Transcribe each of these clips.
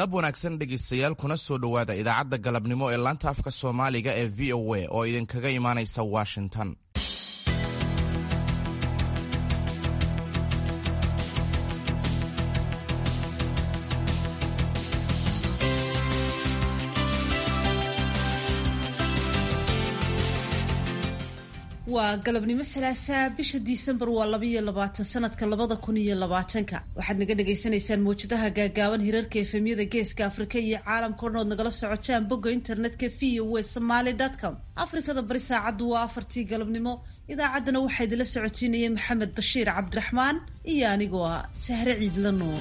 galab wanaagsan dhegaystayaal kuna soo dhowaada idaacadda galabnimo ee laanta afka soomaaliga ee v o a oo idinkaga imaanaysa washington waa galabnimo salaasaa bisha disembar waa labaiyo labaatan sanadka labada kun iyo labaatanka waxaad naga dhagaysanaysaan mawjadaha gaagaaban hirarka efemyada geeska afrika iyo caalamka o dhan ood nagala socotaan bogga internetka v o w somaly com afrikada bari saacaddu waa afartii galabnimo idaacaddana waxaa idinla socotiinayay maxamed bashiir cabdiraxmaan iyo anigoo ah sahre ciidla nuur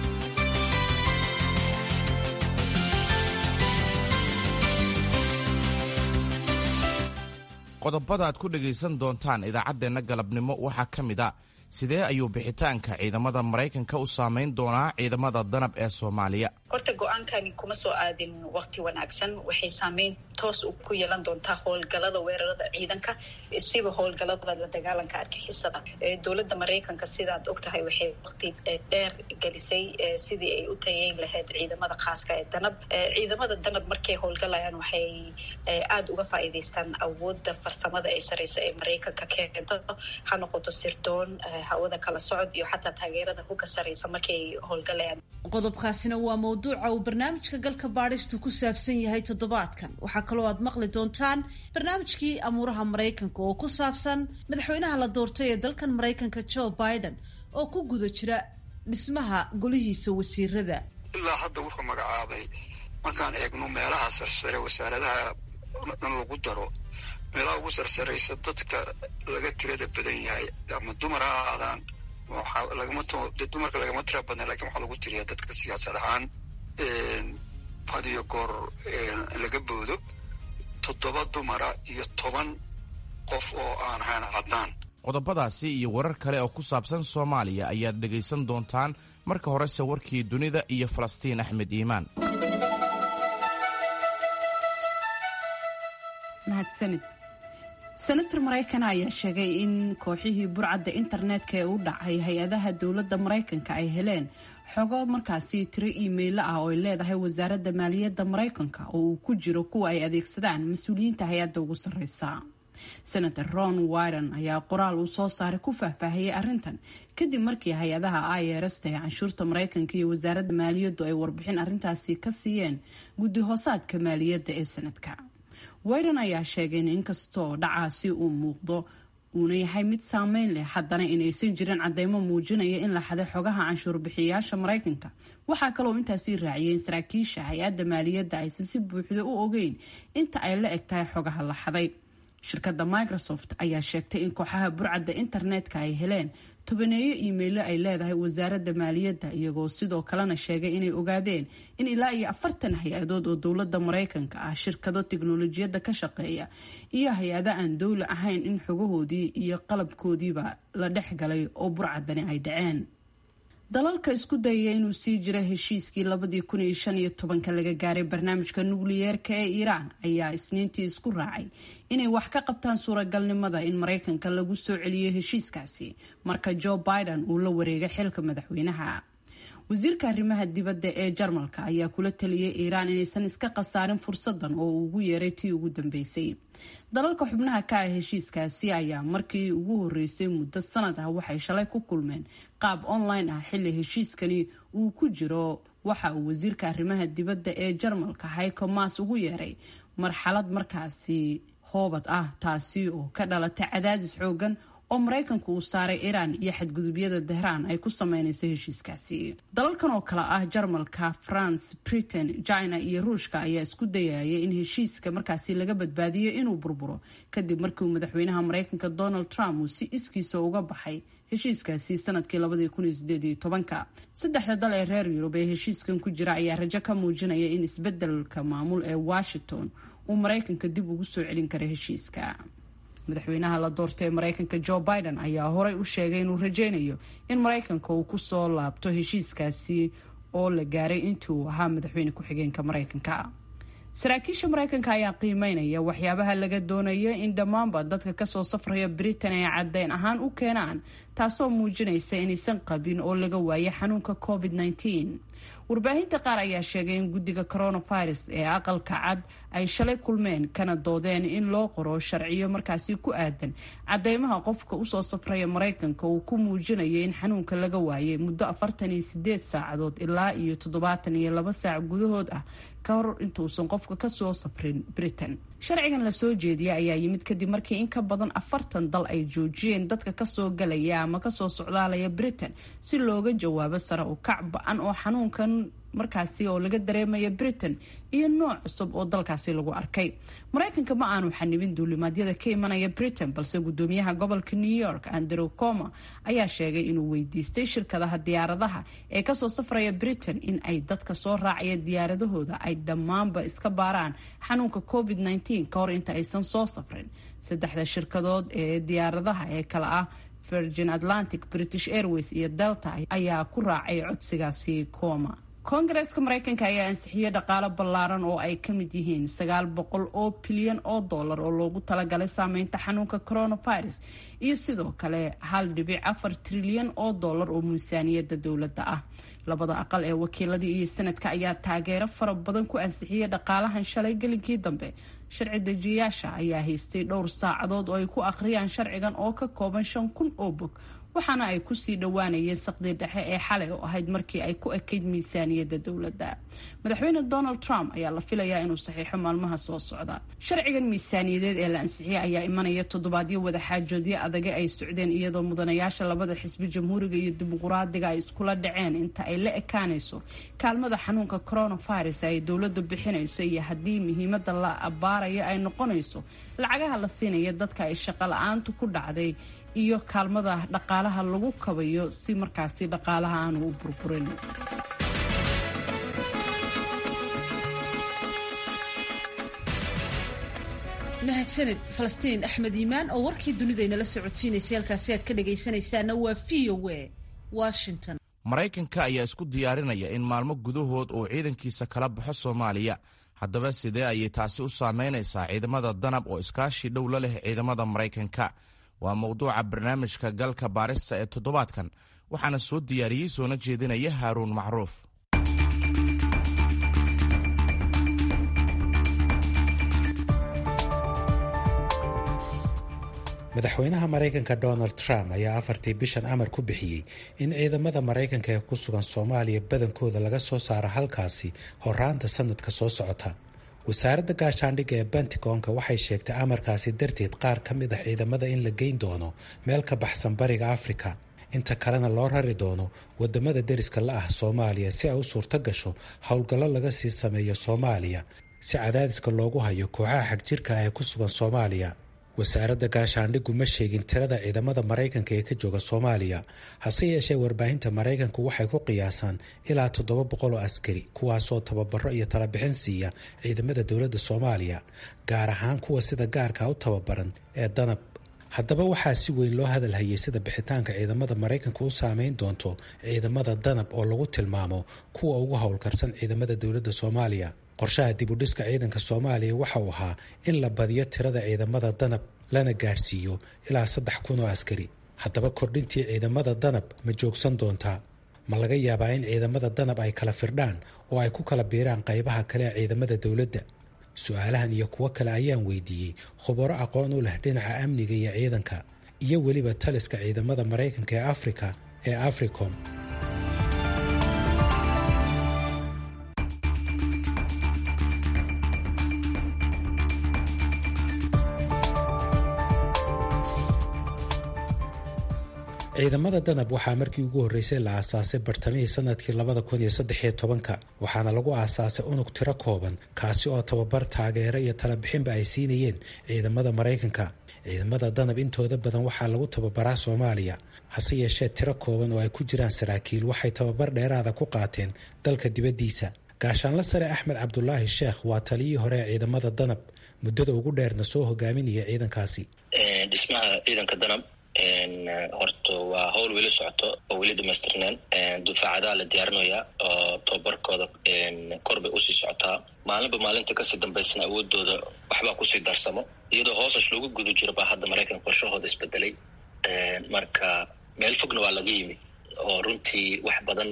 qodobada aad ku dhegaysan doontaan idaacaddeenna galabnimo waxaa ka mid a sidee ayuu bixitaanka ciidamada maraykanka u saameyn doonaa ciidamada danab ee soomaaliya horta go-aankani kuma soo aadin waqti wanaagsan waxay saameyn toos ku yeelan doontaa howlgalada weerarada ciidanka siba howlgalada la dagaalanka argixisada dowladda maraykanka sidaad ogtahay waxay waqti dheer gelisay sidii ay u tayeyn lahayd ciidamada khaaska ee danab ciidamada danab markay howlgalayaan waxay aada uga faa'iidaystaan awooda farsamada ee sareysa ee maraykanka keento ha noqoto sirdoon hawada kala socod iyo xataa taageerada ku ka sareysa markay howlgalayaan qodobkaasina waa mawduuca uu barnaamijka galka baadhistu ku saabsan yahay toddobaadkan waxaa kaloo aad maqli doontaan barnaamijkii amuuraha maraykanka oo ku saabsan madaxweynaha la doortay ee dalkan maraykanka joe biden oo ku guda jira dhismaha golihiisa wasiirada ilaa hadda wuxuu magacaabay markaan eegno meelaha sarsare wasaaradaha dhan lagu daro meelaha ugu sarsaraysa dadka laga tirada badan yahay ama dumar ha aadaan lagama dumarka lagama tira badna lakin waxaa lagu tiriyaa dadka siyaasad ahaan had iyo goor laga boodo toddoba dumara iyo toban qof oo aan ahayn caddaan qodobadaasi iyo warar kale oo ku saabsan soomaaliya ayaad dhegaysan doontaan marka horese warkii dunida iyo falastiin axmed iimaan mahadsanid senator maraykan ayaa sheegay in kooxihii burcadda internetka ee u dhacay hay-adaha dowladda maraykanka ay heleen xogo markaasi tiro iimaylo ah oo ay leedahay wasaaradda maaliyadda maraykanka oo uu ku jiro kuwa ay adeegsadaan mas-uuliyiinta hay-adda ugu sarreysa senator ron wyden ayaa qoraal uu soo saaray ku faahfaahiyey arrintan kadib markii hay-adaha irsta ee canshuurta maraykanka iyo wasaaradda maaliyaddu ay warbixin arrintaasi ka siiyeen guddi hoosaadka maaliyadda ee sanadka wyden ayaa sheegay in inkastoo dhacaasi uu muuqdo uuna yahay mid saameyn leh haddana inaysan jirin cadeymo muujinaya in la xaday xogaha canshuur bixiyayaasha maraykanka waxaa kaloo intaasii raaciyay in saraakiisha hay-adda maaliyadda aysan si buuxda u ogeyn inta ay la eg tahay xogaha la xaday shirkadda microsoft ayaa sheegtay in kooxaha burcadda internetka ay heleen tobaneeyo iimaylo ay leedahay wasaaradda maaliyadda iyagoo sidoo kalena sheegay inay ogaadeen in ilaa iyo afartan hay-adood oo dowladda maraykanka ah shirkado tiknolojiyadda ka shaqeeya iyo hay-ado aan dowli ahayn in xogahoodii iyo qalabkoodiiba la dhex galay oo burcaddani ay dhaceen dalalka isku dayaya inuu sii jira heshiiskii labadii kun iyo shan iyo tobanka laga gaaray barnaamijka nukliyeerka ee iiraan ayaa isniintii isku raacay inay wax ka qabtaan suuragalnimada in maraykanka lagu soo celiyo heshiiskaasi marka joe biden uu la wareegay xilka madaxweynaha wasiirka arrimaha dibadda ee jarmalka ayaa kula taliyay iiraan inaysan iska khasaarin fursadan oo uu ugu yeeray tii ugu dambeysay dalalka xubnaha ka ah heshiiskaasi ayaa markii ugu horeysay muddo sanad ah waxay shalay ku kulmeen qaab online ah xilli heshiiskani uu ku jiro waxa uu wasiirka arrimaha dibadda ee jarmalka hayko maas ugu yeeray marxalad markaasi hoobad ah taasi oo ka dhalatay cadaadis xoogan oo maraykanku uu saaray iiraan iyo xadgudubyada tehraan ay ku sameynayso heshiiskaasi dalalkan oo kale ah jarmalka france britain china iyo ruushka ayaa isku dayaya in heshiiska markaasi laga badbaadiyo inuu burburo kadib markii uu madaxweynaha maraykanka donald trump uu si iskiisa uga baxay heshiiskaasi sanadkii labadii kun iyo sideed iyo tobanka saddexda dal ee reer yurub ee heshiiskan ku jira ayaa rajo ka muujinaya in isbedelka maamul ee washington uu maraykanka dib ugu soo celin karo heshiiska madaxweynaha la doortay ee maraykanka joe biden ayaa horey u sheegay inuu rajeynayo in maraykanka uu kusoo laabto heshiiskaasi oo la gaaray intii uu ahaa madaxweyne ku-xigeenka maraykanka saraakiisha maraykanka ayaa qiimeynaya waxyaabaha laga doonaya in dhammaanba dadka kasoo safraya britain ay caddeyn ahaan u keenaan taasoo muujinaysa inaysan qabin oo laga waayay xanuunka covid -19 warbaahinta qaar ayaa sheegay in guddiga coronavirus ee aqalka cad ay shalay kulmeen kana doodeen in loo qoro sharciyo markaasi ku aadan cadeymaha qofka usoo safraya maraykanka uu ku muujinayo in xanuunka laga waayay muddo afartan iyo sideed saacadood ilaa iyo toddobaatan iyo laba saac gudahood ah ka hor intuusan qofka kasoo safrin britain sharcigan lasoo jeediyay ayaa yimid kadib markii in ka badan afartan dal ay joojiyeen dadka kasoo galaya ama kasoo socdaalaya britain si looga jawaabo sare u kac ba-an oo xanuunkan markaasi oo laga dareemaya britain iyo nooc cusub oo dalkaasi lagu arkay maraykanka ma aanu xanibin duulimaadyada ka imanaya britain balse gudoomiyaha gobolka new york andrew coma ayaa sheegay inuu weydiistay shirkadaha diyaaradaha ee kasoo safraya britain in ay dadka soo raacaya diyaaradahooda ay dhammaanba iska baaraan xanuunka covid -19 ka hor inta aysan soo safrin saddexda shirkadood ee diyaaradaha ee kale ah virgin atlantic british airways iyo delta ayaa ku raacay codsigaasi coma koongareeska maraykanka ayaa ansixiyey dhaqaalo ballaaran oo ay ka mid yihiin sagaal boqol oo bilyan oo dollar oo loogu talagalay saameynta xanuunka coronavirus iyo sidoo kale hal dhibic afar trilyan oo dollar oo miisaaniyadda dowladda ah labada aqal ee wakiiladii iyo sanadka ayaa taageero fara badan ku ansixiyey dhaqaalahan shalay gelinkii dambe sharci dejiyayaasha ayaa haystay dhowr saacadood oo ay ku akhriyaan sharcigan oo ka kooban shan kun oo bog waxaana ay kusii dhowaanayeen saqdii dhexe ee xalay oo ahayd markii ay ku ekayd miisaaniyadda dowladda madaxweyne donald trump ayaa la filayaa inuu saxiixo maalmaha soo socda sharcigan miisaaniyadeed ee la ansixiyey ayaa imanaya toddobaadyo wadaxaajoodyo adage ay socdeen iyadoo mudanayaasha labada xisbi jamhuuriga iyo dimuquraadiga ay iskula dhaceen inta ay la ekaanayso kaalmada xanuunka coronavirus ay dowladdu bixinayso iyo haddii muhiimada la abaaraya ay noqonayso lacagaha la siinaya dadka ay shaqo la-aantu ku dhacday iyo kaalmada dhaqaalaha lagu kabayo si markaasi dhaqaalaha aanu u burburin mahadsaned falastiin axmed iimaan oo warkii dunidaynala socodsiinaysay halkaasi aad ka dhagaysanaysaana waa v o a washington maraykanka ayaa isku diyaarinaya in maalmo gudahood uu ciidankiisa kala baxo soomaaliya haddaba sidee ayay taasi u saameynaysaa ciidamada danab oo iskaashi dhow la leh ciidamada maraykanka waa mowduuca barnaamijka galka baarista ee toddobaadkan waxaana soo diyaariyey soona jeedinaya haaruun macruuf madaxweynaha maraykanka donald trump ayaa afartii bishan amar ku bixiyey in ciidamada maraykanka ee ku sugan soomaaliya badankooda laga soo saaro halkaasi horaanta sanadka soo socota wasaaradda gaashaandhigga ee bentigonka waxay sheegtay amarkaasi darteed qaar ka mid ah ciidamada in la geyn doono meel ka baxsan bariga afrika inta kalena loo rari doono wadamada deriska la ah soomaaliya si ay u suurto gasho howlgallo laga sii sameeyo soomaaliya si cadaadiska loogu hayo kooxaha xagjirka ah ee ku sugan soomaaliya wasaaradda gaashaandhiggu ma sheegin tirada ciidamada maraykanka ee ka jooga soomaaliya hase yeeshee warbaahinta maraykanku waxay ku qiyaasaan ilaa toddoba boqol oo askari kuwaasoo tababaro iyo talabixin siiya ciidamada dowladda soomaaliya gaar ahaan kuwa sida gaarka u tababaran ee danab haddaba waxaa si weyn loo hadalhayay sida bixitaanka ciidamada maraykanka u saameyn doonto ciidamada danab oo lagu tilmaamo kuwa ugu howlkarsan ciidamada dowladda soomaaliya qorshaha dibudhiska ciidanka soomaaliya waxa uu ahaa in la badiyo tirada ciidamada danab lana gaadhsiiyo ilaa saddex kun oo askari haddaba kordhintii ciidamada danab ma joogsan doontaa ma laga yaabaa in ciidamada danab ay kala firdhaan oo ay ku kala biiraan qaybaha kale ee ciidamada dowladda su-aalahan iyo kuwo kale ayaan weydiiyey khubaro aqoon u leh dhinaca amniga iyo ciidanka iyo weliba taliska ciidamada maraykanka ee afrika ee africom ciidamada danab waxaa markii ugu horreysay la aasaasay bartamihii sanadkii labada kun iyo saddexiyo tobanka waxaana lagu aasaasay unug tiro kooban kaasi oo tababar taageero iyo talabixinba ay siinayeen ciidamada maraykanka ciidamada danab intooda badan waxaa lagu tababaraa soomaaliya hase yeeshee tiro kooban oo ay ku jiraan saraakiil waxay tababar dheeraada ku qaateen dalka dibaddiisa gaashaanla sare axmed cabdulaahi sheekh waa taliyihii hore ee ciidamada danab muddada ugu dheerna soo hogaaminaya ciidankaasi dhismaha ciidanka danab horta waa howl weli socoto oo weli dhamaystirneen dufaacadaha la diyaarinayaa oo tababarkooda kor bay usii socotaa maalinba maalinta kasii dambaysana awoodooda waxbaa kusii darsamo iyadoo hoosash loogu guda jiro baa hadda maraykan qorshahooda isbedelay marka meel fogna waa laga yimi oo runtii wax badan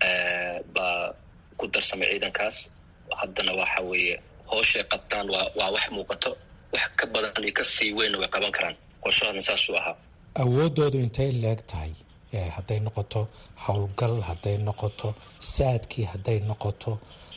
baa ku darsamay ciidankaas haddana waxa weeye hooshay qabtaan waa waa wax muuqato wax ka badan iyo kasii weynna way qaban karaan qorshahaadna saasuu ahaa awooddoodu intay leeg tahay hadday noqoto howlgal hadday noqoto saadkii hadday noqoto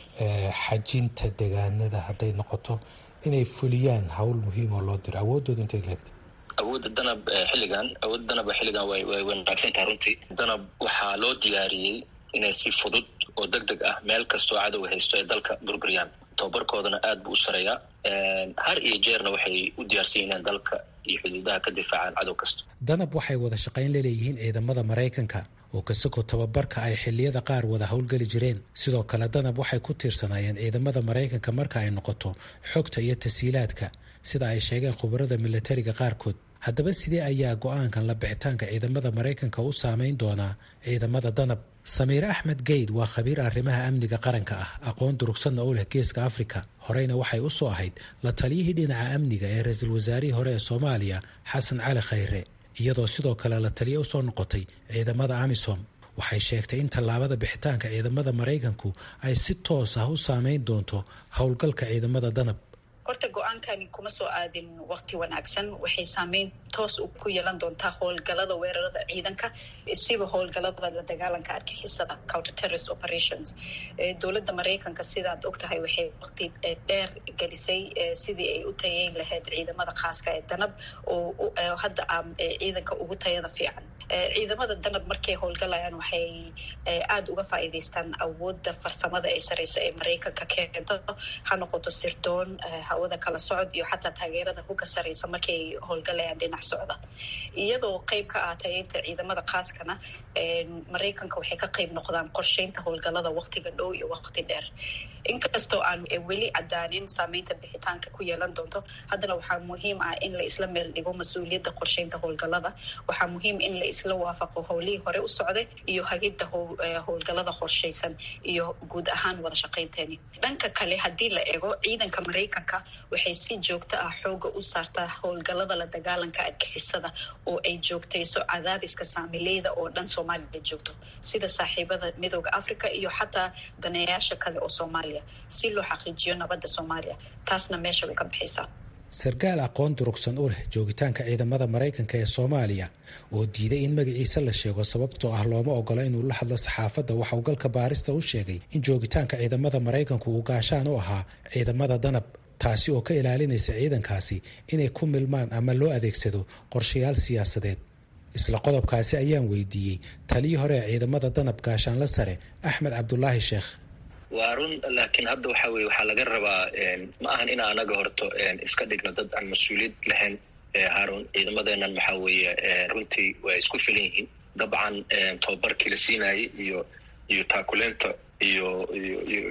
xajinta degaanada hadday noqoto inay fuliyaan hawl muhiim oo loo diro awooddoodu intay leegtahay awoodda danab xilligan awoodda danab xilligan way way wanaagsan tahay runtii danab waxaa loo diyaariyey inay si fudud oo deg deg ah meel kastoo cadowga haysto ay dalka burburiyaan tababarkoodana aad buu u sareeyaa har iyo jeerna waxay u diyaarsan yihiin dalka iyo xuduudaha ka difaacaan cadow kasta danab waxay wada shaqayn laleeyihiin ciidamada maraykanka oo kasako tababarka ay xilliyada qaar wada howlgeli jireen sidoo kale danab waxay ku tiirsanaayeen ciidamada maraykanka marka ay noqoto xogta iyo tasiilaadka sida ay sheegeen khubarada milatariga qaarkood haddaba sidee ayaa go-aankan la bixitaanka ciidamada maraykanka u saameyn doonaa ciidamada danab samiire axmed geyd waa khabiir arrimaha amniga qaranka ah aqoon durugsanna u leh geeska afrika horeyna waxay u soo ahayd la taliyihii dhinaca amniga ee ra-iisul wasaarihii hore ee soomaaliya xasan cali khayre iyadoo sidoo kale la taliya usoo noqotay ciidamada amisom waxay sheegtay in tallaabada bixitaanka ciidamada maraykanku ay si toos ah u saameyn doonto howlgalka ciidamada danab horta go-aankani kuma soo aadin waqti wanaagsan waxay saameyn toos ku yeelan doontaa howlgalada weerarada ciidanka siba howlgalada la dagaalanka argixisada counter terrorist operations dowladda maraykanka sidaad og tahay waxay waqti dheer gelisay sidii ay u tayeyn lahayd ciidamada khaaska ee danab oo hadda a ciidanka ugu tayada fiican ciidamada danab markay howlgalayaan waxay aada uga faa'iidaystaan awooda farsamada ee sareysa ee maraykanka keento ha noqoto sirdoon hawada kala socod iyo xataa taageerada huga sareysa markay howlgalayaan dhinac socda iyadoo qeyb ka ah tayeynta ciidamada khaaskana maraykanka waxay ka qeyb noqdaan qorsheynta howlgalada waqtiga dhow iyo waqti dheer inkastoo aan weli cadaanin saameynta bixitaanka ku yeelan doonto haddana waxaa muhiim ah in la isla meel dhigo mas-uuliyadda qorsheynta howlgalada waxaa muhiim in la isla waafaqo howlihii hore u socday iyo hagidda howlgalada qorsheysan iyo guud ahaan wada shaqeynteeni dhanka kale haddii la eego ciidanka maraykanka waxay si joogto ah xooga u saartaa howlgalada la dagaalanka argixisada oo ay joogtayso cadaadiska saamileyda oo dhan soomaaliya joogto sida saaxiibada midooda africa iyo xataa daneeyaasha kale oo soomaaliya si loo xaqiijiyo nabadda soomaaliya taasna meesha way ka baxaysaa sarkaal aqoon durugsan u leh joogitaanka ciidamada maraykanka ee soomaaliya oo diiday in magaciisa la sheego sababtoo ah looma ogola inuu la hadlo saxaafadda waxa uu galka baarista u sheegay in joogitaanka ciidamada maraykanku uu gaashaan u ahaa ciidamada danab taasi oo ka ilaalinaysa ciidankaasi inay ku milmaan ama loo adeegsado qorshayaal siyaasadeed isla qodobkaasi ayaan weydiiyey taliyii hore ee ciidamada danab gaashaanla sare axmed cabdulaahi sheekh waa run laakiin hadda waxa weye waxaa laga rabaa ma ahan in anaga horto iska dhigno dad aan mas-uuliyad lahayn haarun ciidamadeenan waxaa weeye runtii way isku filan yihiin dabcan tababarkii la siinayay iyo iyo taakuleenta iyo iyo iyo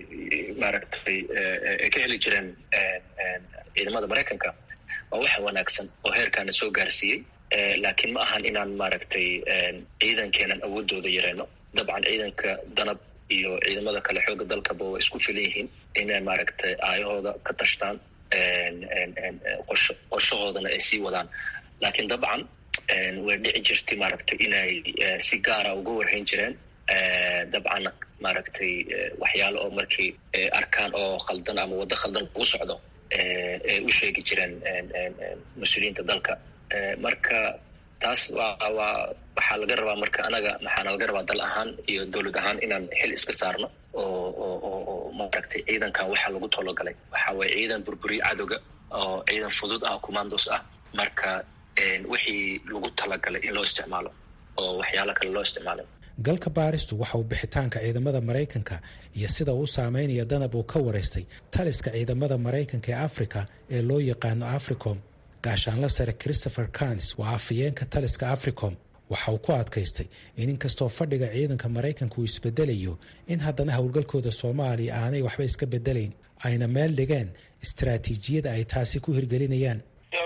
maaragtay ay ka heli jireen ciidamada maraykanka waa waxa wanaagsan oo heerkaana soo gaarsiiyey laakiin ma ahan inaan maaragtay ciidankeenan awoodooda yareyno dabcan ciidanka danab iyo ciidamada kale xooga dalkaba way isku filan yihiin inay maaragtay aayahooda ka tashtaan qorsho qorshahoodana ay sii wadaan laakiin dabcan way dhici jirtay maaragtay inay si gaara uga warhayn jireen dabcan maaragtay waxyaalo oo markii arkaan oo khaldan ama waddo khaldan ugu socdo ay u sheegi jireen mas-uuliyiinta dalka marka taas waa waa waxaa laga rabaa marka anaga maxaana laga rabaa dal ahaan iyo dowlad ahaan inaan xil iska saarno oo oo oo oo maaragtay ciidankan waxaa lagu talogalay waxa waye ciidan burburiye cadowga oo ciidan fudud ah commandos ah marka wixii lagu talagalay in loo isticmaalo oo waxyaalo kale loo isticmaalay galka baaristu waxa uu bixitaanka ciidamada maraykanka iyo sida uu saameynaya danab uu ka waraystay taliska ciidamada maraykanka ee africa ee loo yaqaano africom gaashaanla sare christopher canis waa afayeenka taliska africom waxa uu ku adkaystay in inkastoo fadhiga ciidanka maraykanka uu isbedelayo in haddana howlgalkooda soomaaliya aanay waxba iska bedelayn ayna meel dhigeen istaraatiijiyada ay taasi ku hirgelinayaan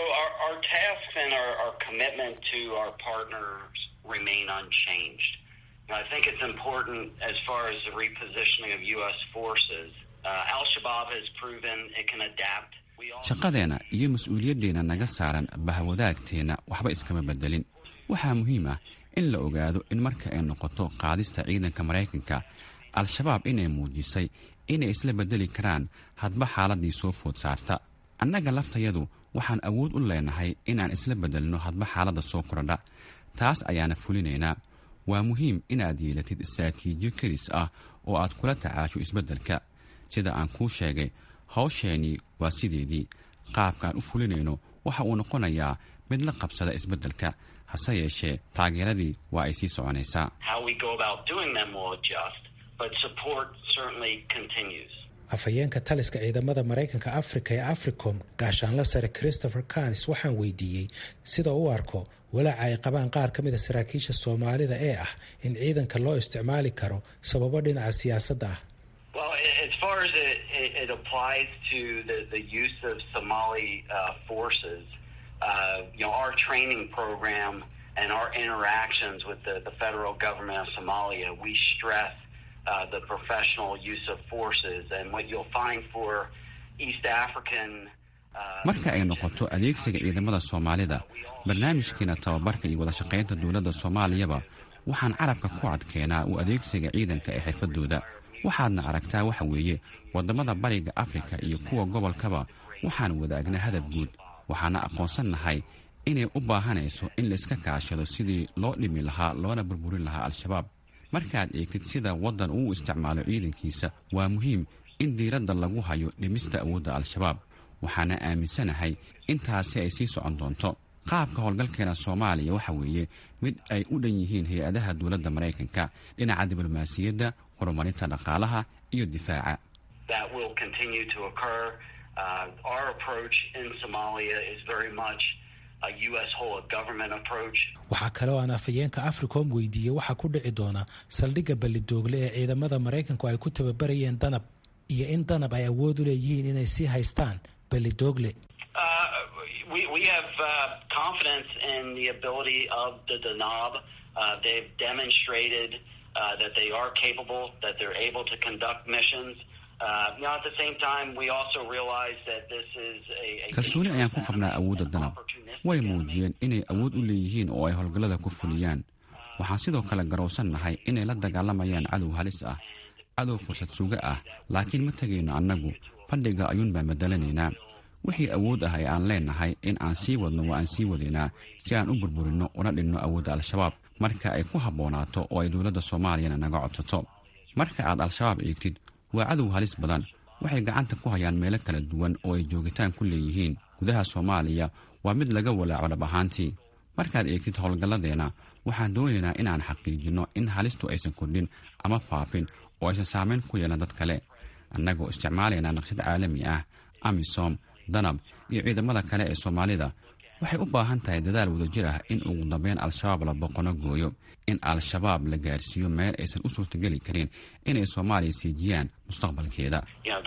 I think it's important as far as the repositioning of U.S. forces. Uh, Al-Shabaab has proven it can adapt. shaqadeena iyo mas-uuliyaddeena naga saaran bahwadaagteenna waxba iskama bedelin waxaa muhiim ah in la ogaado in marka ay noqoto qaadista ciidanka maraykanka al-shabaab inay muujisay inay isla beddeli karaan hadba xaaladdii soo food saarta annaga laftayadu waxaan awood u leenahay inaan isla beddelno hadba xaaladda soo korodha taas ayaana fulinaynaa waa muhiim inaad yeelatid istaraatiijiyo kelis ah oo aad kula tacaasho isbeddelka sida aan kuu sheegay hawsheenii waa sideedii qaabkaan u fulinayno waxa uu noqonayaa mid la qabsada isbeddelka hase yeeshee taageeradii waa ay sii soconaysaa afhayeenka taliska ciidamada maraykanka africa ee africom gaashaanla sare christopher canis waxaan weydiiyey sida u arko walaaca ay qabaan qaar ka mid a saraakiisha soomaalida ee ah in ciidanka loo isticmaali karo sababo dhinaca siyaasadda ah Well, as far as it, it, it applies to the, the use of Somali uh, forces, uh, you know, our training program and our interactions with the, the federal government of Somalia, we stress uh, the professional use of forces. And what you'll find for East African marka ay noqoto adeegsiga ciidamada soomaalida barnaamijkeena tababarka iyo wadashaqaynta dowladda soomaaliyaba waxaan carabka ku adkeenaa u adeegsiga ciidanka ee xirfadooda waxaadna aragtaa waxa weeye waddamada bariga afrika iyo kuwa gobolkaba waxaan wadaagnaa hadaf guud waxaana aqoonsannahay inay u baahanayso in layska kaashado sidii loo dhimi lahaa loona burburin lahaa al-shabaab markaad eegtid sida waddan uu isticmaalo ciidankiisa waa muhiim in diiradda lagu hayo dhimista awoodda al-shabaab waxaana aaminsanahay intaasi ay sii socon doonto qaabka howlgalkeena soomaaliya waxa weeye mid ay u dhan yihiin hay-adaha dowladda maraykanka dhinaca diblomaasiyadda horumarinta dhaqaalaha iyo difaaca waxaa kaloo aan afhayeenka africom weydiiyey waxaa ku dhici doona saldhigga ballidoogle ee ciidamada maraykanku ay ku tababarayeen danab iyo in danab ay awood u leeyihiin inay sii haystaan ballidoogle We, we have uh, confidence in the ability of the Danab. Uh, they've demonstrated uh, that they are capable, that they're able to conduct missions. Uh, you know, at the same time, we also realize that this is a, a kalsooni ayaan ku qabnaa awoodda danab way muujiyeen inay awood u leeyihiin oo ay howlgallada ku fuliyaan waxaan sidoo kale garowsannahay inay la dagaalamayaan cadow halis ah cadow fursad suga ah laakiin ma tegayno annagu fadhiga ayuun baan bedelanaynaa wixii awood ah ee aan leenahay in aan sii wadno waa aan sii wadaynaa si aan u burburinno una dhinno awoodda al-shabaab marka ay ku habboonaato oo ay dowladda soomaaliyana naga codsato marka aad al-shabaab eegtid waa cadow halis badan waxay gacanta ku hayaan meelo kala duwan oo ay joogitaan ku leeyihiin gudaha soomaaliya waa mid laga walaaco dhab ahaantii markaad eegtid howlgalladeenna waxaan doonaynaa inaan xaqiijinno in halistu aysan kordhin ama faafin oo aysan saamayn ku yeelan dad kale annagoo isticmaalaynaa naqshad caalami ah amisom danab iyo ciidamada kale ee soomaalida waxay u baahan tahay dadaal wadajir ah in ugu dambeyn al-shabaab la boqono gooyo in al-shabaab la gaarsiiyo meel aysan u suurtageli karin inay soomaaliya siijiyaan mustaqbalkeeda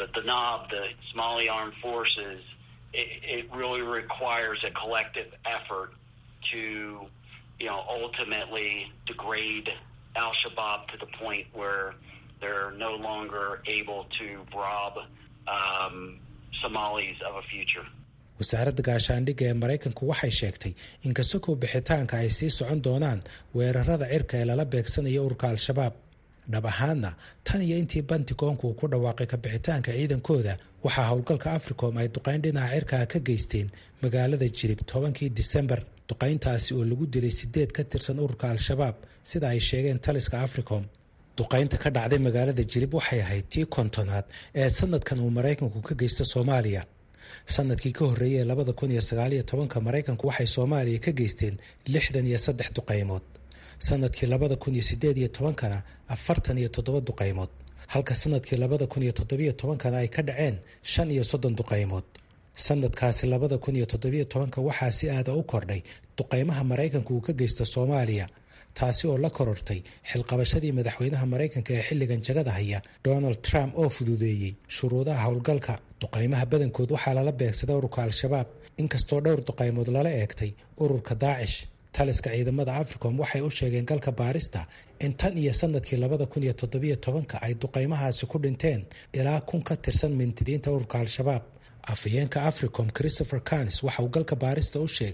wasaaradda gaashaandhigga ee maraykanku waxay sheegtay in kasokow bixitaanka ay sii socon doonaan weerarada cirka ee lala beegsanayo ururka al-shabaab dhab ahaadna tan iyo intii bantigoonku uu ku dhawaaqay kabixitaanka ciidankooda waxaa howlgalka africom ay duqayn dhinaca cirkaa ka geysteen magaalada jirib tobankii disembar duqayntaasi oo lagu dilay sideed ka tirsan ururka al-shabaab sida ay sheegeen taliska africom duqaynta ka dhacday magaalada jirib waxay ahayd tii kontonaad ee sanadkan uu maraykanku ka geysta soomaaliya sanadkii ka horreeyay ee labada kun iyo sagaaliyo tobanka maraykanku waxay soomaaliya ka geysteen lixdan iyo saddex duqaymood sanadkii labada kun iyo sideed iyo tobankana afartan iyo toddoba duqaymood halka sanadkii labada kun iyo toddobiyo tobankana ay ka dhaceen shan iyo soddon duqaymood sanadkaasi labada kun iyo toddobiyo tobanka waxaa si aada u kordhay duqaymaha maraykanku uu ka geysta soomaaliya taasi oo la korortay xilqabashadii madaxweynaha maraykanka ee xilligan jagada haya donald trump oo fududeeyey shuruudaha howlgalka duqaymaha badankood waxaa lala beegsaday ururka al-shabaab inkastoo dhowr duqaymood lala eegtay ururka daacish taliska ciidamada africom waxay u sheegeen galka baarista in tan iyo sanadkii labada kun iyo toddobiyo tobanka ay duqaymahaasi ku dhinteen ilaa kun ka tirsan mintidiinta ururka al-shabaab afhayeenka africom christopher canis waxa uu galka baarista u sheegay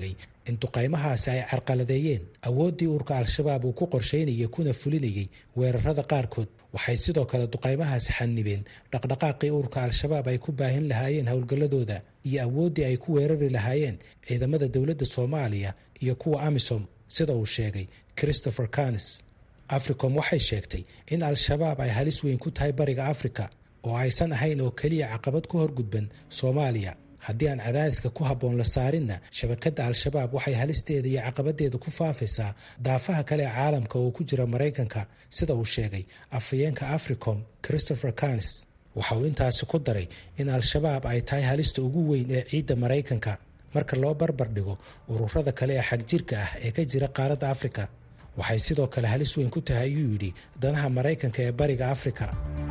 in duqaymahaasi ay carqaladeeyeen awooddii urka al-shabaab uu ku qorshaynayay kuna fulinayay weerarada qaarkood waxay sidoo kale duqaymahaasi xanibeen dhaqdhaqaaqii urka al-shabaab ay ku baahin lahaayeen howlgalladooda iyo awooddii ay ku weerari lahaayeen ciidamada dowladda soomaaliya iyo kuwa amisom sida uu sheegay christopher canis africom waxay sheegtay in al-shabaab ay halis weyn ku tahay bariga afrika oo aysan ahayn oo keliya caqabad ku horgudban soomaaliya haddii aan cadaadiska ku habboon la saarinna shabakadda al-shabaab waxay halisteeda iyo caqabadeeda ku faafaysaa daafaha kale ee caalamka oo ku jira maraykanka sida uu sheegay afhayeenka africom christopher canis waxa uu intaasi ku daray in al-shabaab ay tahay halista ugu weyn ee ciidda maraykanka marka loo barbar dhigo ururada kale ee xagjirka ah ee ka jira qaaradda afrika waxay sidoo kale halis weyn ku tahay ayuu yidhi danaha maraykanka ee bariga afrika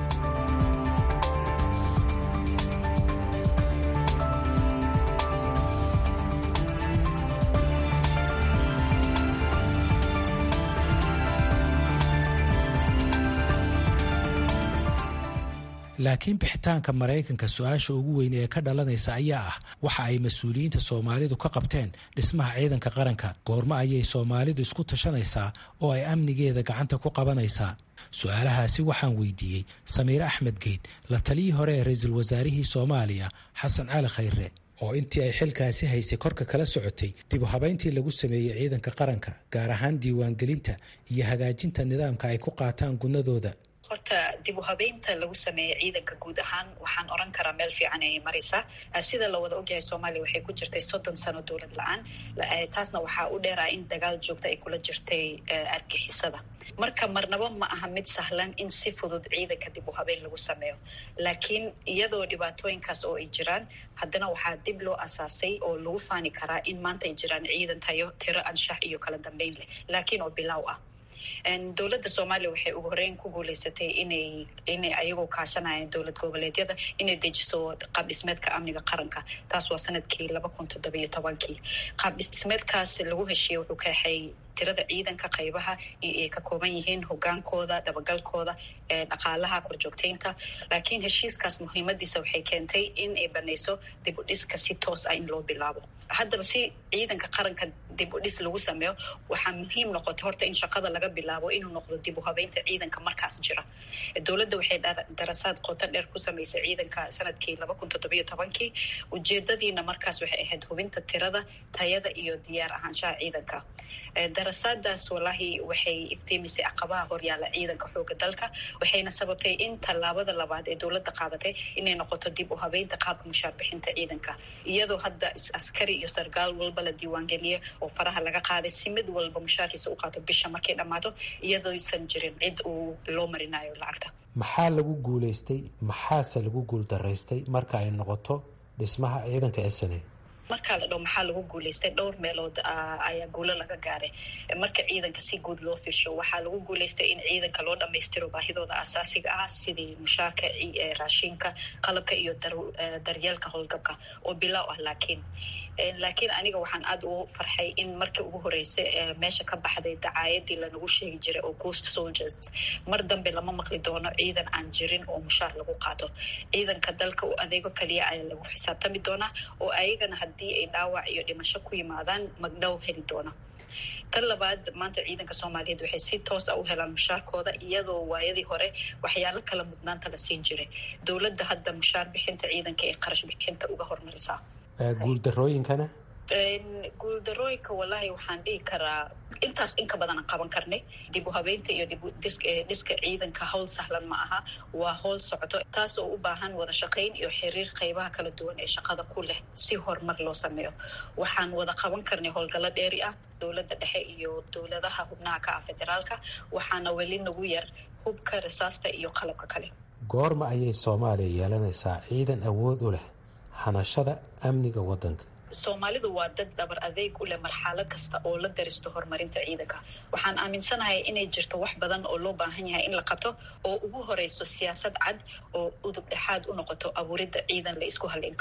laakiin bixitaanka maraykanka su-aasha ugu weyn ee ka dhalanaysa ayaa ah waxa ay mas-uuliyiinta soomaalidu ka qabteen dhismaha ciidanka qaranka goormo ayay soomaalidu isku tashanaysaa oo ay amnigeeda gacanta ku qabanaysaa su-aalahaasi waxaan weydiiyey samiire axmed geed la taliyii hore ee ra-iisul wasaarihii soomaaliya xasan cali khayre oo intii ay xilkaasi haysay korka kala socotay dib u habayntii lagu sameeyey ciidanka qaranka gaar ahaan diiwaangelinta iyo hagaajinta nidaamka ay ku qaataan gunnadooda horta dib u habeynta lagu sameeyey ciidanka guud ahaan waxaan oran karaa meel fiican ayay maraysaa sida la wada ogyahay soomaaliya waxay ku jirtay soddon sano dowlad la-aan taasna waxaa u dheeraa in dagaal joogta ay kula jirtay argixisada marka marnabo ma aha mid sahlan in si fudud ciidanka dib u habeyn lagu sameeyo laakiin iyadoo dhibaatooyinkaas oo ay jiraan haddana waxaa dib loo asaasay oo lagu faani karaa in maanta ay jiraan ciidan tayo tiro anshax iyo kala dambeyn leh laakiin oo bilaaw ah dowladda soomaaliya waxay ugu horeyn ku guuleysatay inay inay ayagoo kaashanayeen dowlad goboleedyada inay dejiso qaab dhismeedka amniga qaranka taas waa sanadkii laba kun toddobiyo tobankii qaab dhismeedkaas lagu heshiiyey wuxuu kaexay tirada ciidanka qaybaha ay ka kooban yihiin hogaankooda dabagalkooda dhaqaalaha korjoogteynta laakiin heshiiskaas muhiimadiisa waxay keentay in ay banayso dib u dhiska si toos ah in loo bilaabo haddaba si ciidanka qaranka dib u dhis lagu sameeyo waxaa muhiim noqotay horta in shaqada laga bilaabo inuu noqdo dib u habeynta ciidanka markaas jira dowladda waxay darasaad qoto dheer ku samaysay ciidanka sanadkii laba kun toddobiyo tobankii ujeedadiina markaas waxay ahayd hubinta tirada tayada iyo diyaar ahaanshaha ciidanka darasaadaas wallaahi waxay iftiimisay caqabaha horyaala ciidanka xooga dalka waxayna sababtay in tallaabada labaad ee dowladda qaadatay inay noqoto dib u habeynta qaabka mushaar bixinta ciidanka iyadoo hadda askari iyo sargaal walba la diiwaangeliya oo faraha laga qaaday si mid walba mushaarkiisa u qaato bisha markay dhammaato iyadooysan jirin cid uu loo marinayo lacagta maxaa lagu guulaystay maxaase lagu guuldaraystay marka ay noqoto dhismaha ciidanka sne markaa la dhow maxaa lagu guuleystay dhowr meelood ayaa guulo laga gaaray marka ciidanka si guud loo firsho waxaa lagu guuleystay in ciidanka loo dhammaystiro baahidooda asaasiga ah sidii mushaarka raashinka qalabka iyo daryeelka howlgabka oo bilaaw ah laakiin laakiin aniga waxaan aada ugu farxay in markii ugu horreysay meesha ka baxday dacaayadii lanagu sheegi jiray oo ghost soldiers mar dambe lama maqli doono ciidan aan jirin oo mushaar lagu qaato ciidanka dalka u adeego kaliya ayaa lagu xisaabtami doonaa oo ayagana haddii ay dhaawac iyo dhimasho ku yimaadaan magdhow heli doona tan labaad maanta ciidanka soomaaliyeed waxay si toos a u helaan mushaarkooda iyadoo waayadii hore waxyaalo kala mudnaanta la siin jiray dowladda hadda mushaar bixinta ciidanka ee qarash bixinta uga hormarisaa guuldarooyinkana guuldarooyinka wallaahi waxaan dhihi karaa intaas inka badanaan qaban karnay dib u habeynta iyo dhiska ciidanka howl sahlan ma aha waa howl socoto taas oo u baahan wada shaqayn iyo xiriir qaybaha kala duwan ee shaqada ku leh si horumar loo sameeyo waxaan wada qaban karnay howlgallo dheeri ah dowladda dhexe iyo dowladaha xubnaha ka ah federaalka waxaana weli nagu yar hubka rasaasta iyo qalabka kale goorma ayay soomaaliya yeelanaysaa ciidan awood u leh hanashada amniga waddanka soomaalidu waa dad dhabar adeeg u leh marxalad kasta oo la daristo horumarinta ciidanka waxaan aaminsanahay inay jirto wax badan oo loo baahan yahay in la qabto oo ugu horeyso siyaasad cad oo udub dhexaad u noqoto abuuridda ciidan la isku halin karo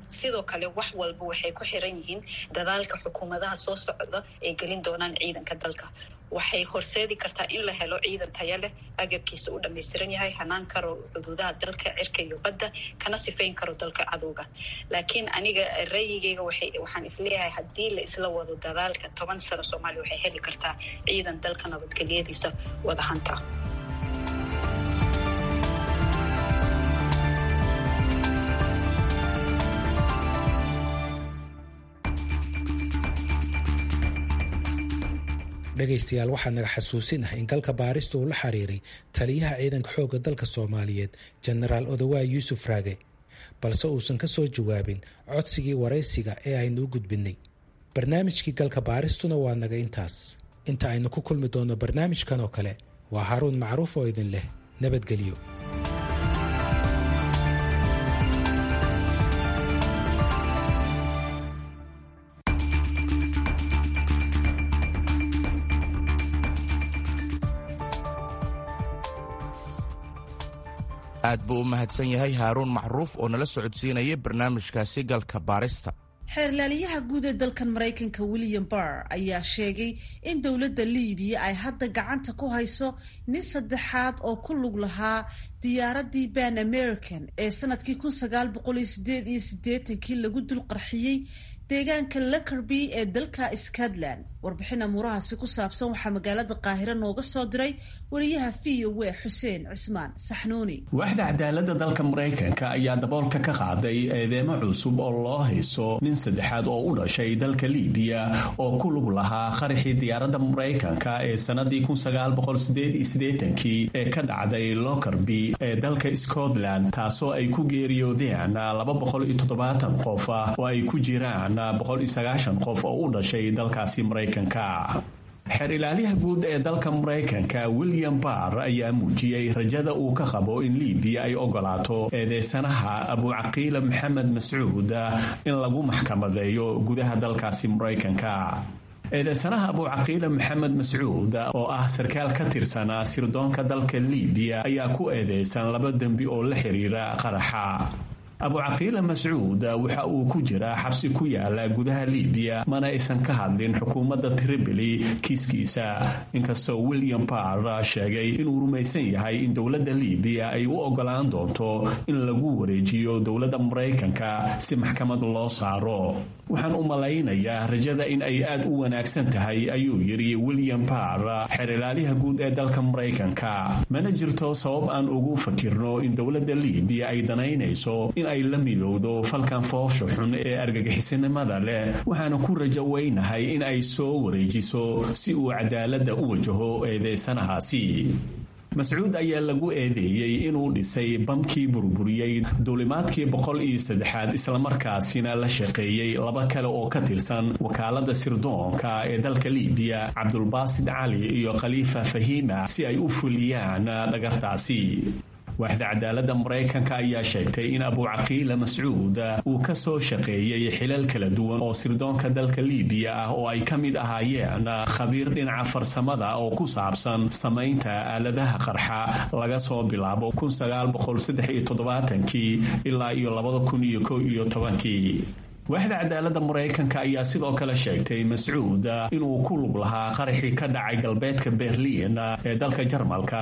sidoo kale wax walba waxay ku xiran yihiin dadaalka xukuumadaha soo socda ay gelin doonaan ciidanka dalka waxay horseedi kartaa in la helo ciidan taya leh agabkiisa u dhammaystiran yahay hanaan karo xuduudaha dalka cirka iyo badda kana sifayn karo dalka cadowga laakiin aniga ra'yigeyga waxaan isleeyahay haddii la isla wado dadaalka toban sano soomaaliya waxay heli kartaa ciidan dalka nabadgelyadiisa wadahanta dhegaystayaal waxaa naga xasuusin ah in galka baarista uu la xiriiray taliyaha ciidanka xoogga dalka soomaaliyeed jenaraal odawaay yuusuf raage balse uusan ka soo jawaabin codsigii waraysiga ee aynu u gudbinay barnaamijkii galka baaristuna waa naga intaas inta aynu ku kulmi doonno barnaamijkan oo kale waa haruun macruuf oo idin leh nabadgelyo aad buu u mahadsan yahay haaruun macruuf oo nala socodsiinaya barnaamijkaasi galka baarista xeerlaaliyaha guud ee dalkan maraykanka william barr ayaa sheegay in dowladda liibiya ay hadda gacanta ku hayso nin saddexaad oo ku lug lahaa diyaaradii ban american ee sanadkii kun sagaal boqol iyo sideed iyo siddeetankii lagu dul qarxiyey deegaanka lakerby ee dalka scotland warbixin amuurahaasi ku saabsan waxaa magaalada qaahiro nooga soo diray wariyaha v o w xuseen cismaan saxnuuni waaxda cadaaladda dalka maraykanka ayaa daboolka ka qaaday eedeemo cusub oo loo hayso nin saddexaad oo u dhashay dalka liibiya oo ku lug lahaa qaraxii diyaaradda maraykanka ee sannadii kii ee ka dhacday lokerby ee dalka scotland taasoo ay ku geeriyoodeen qof oo ay ku jiraan qof oo u dhashay dalkaasi maraykanka xeer ilaaliyaha guud ee dalka maraykanka william barr ayaa muujiyey rajada uu ka qabo in liibiya ay ogolaato eedeysanaha abucaqiila maxamed mascuud in lagu maxkamadeeyo gudaha dalkaasi maraykanka eedeysanaha abucaqiila maxamed mascuud oo ah sarkaal ka tirsanaa sirdoonka dalka liibiya ayaa ku eedeysan laba dembi oo la xiriira qaraxa abucaqiila mascuud waxa uu ku jiraa xabsi ku yaala gudaha liibiya mana aysan ka hadlin xukuumadda tripoli kiiskiisa inkastoo william barr sheegay inuu rumaysan yahay in dowladda liibiya ay u ogolaan doonto in lagu wareejiyo dowladda maraykanka si maxkamad loo saaro waxaan u malaynayaa rajada in ay aad u wanaagsan tahay ayuu yidhi william barr xeer ilaaliyaha guud ee dalka maraykanka mana jirto sabab aan ugu fakirno in dowladda liibiya ay danaynayso in ay la midowdo falkan foosha xun ee argagixisanimada leh waxaana ku rajo weynahay in ay soo wareejiso si uu cadaaladda u wajaho eedeysanahaasi mascuud ayaa lagu eedeeyey inuu dhisay bamkii burburiyey duulimaadkii boqol iyo saddexaad islamarkaasina la shaqeeyey laba kale oo ka tirsan wakaalada sirdoonka ee dalka liibiya cabdulbaasid cali iyo khaliifa fahiima si ay u fuliyaan dhagartaasi waaxda cadaaladda maraykanka ayaa sheegtay in abucaqiila mascuud uu ka soo shaqeeyey xilal kala duwan oo sirdoonka dalka liibiya ah oo ay ka mid ahaayeen khabiir dhinaca farsamada oo ku saabsan samaynta aaladaha qarxa laga soo bilaabo ilaa iyo waaxda cadaaladda maraykanka ayaa sidoo kale sheegtay mascuud inuu ku lug lahaa qaraxii ka dhacay galbeedka berliin ee dalka jarmalka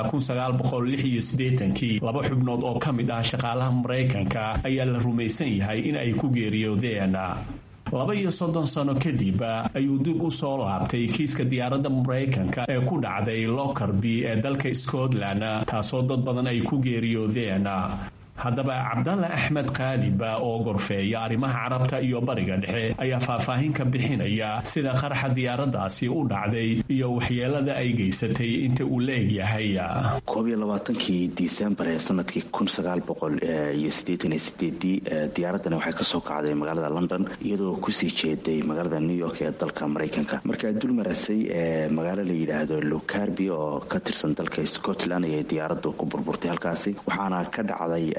laba xubnood oo ka mid ah shaqaalaha maraykanka ayaa la rumaysan yahay in ay ku geeriyoodeen laba iyo soddon sano kadib ayuu dib u soo laabtay kiiska diyaaradda maraykanka ee ku dhacday lokerby ee dalka scotland taasoo dad badan ay ku geeriyoodeen haddaba cabdalla axmed kaaliba oo gorfeeya arrimaha carabta iyo bariga dhexe ayaa faahfaahin ka bixinaya sida qaraxa diyaaraddaasi u dhacday iyo waxyeelada ay geysatay inta uu la egyahay koob iyo labaatankii disembar ee sanadkii kun sagaal boqol iyo siddeetan iyo sideedii diyaaradani waxay kasoo kacday magaalada london iyadoo kusii jeeday magaalada new york ee dalka maraykanka markaa dul marasay ee magaalo la yidhaahdo locarby oo ka tirsan dalka scotland ayay diyaaraddu ku burburtay halkaasi waxaana ka dhacday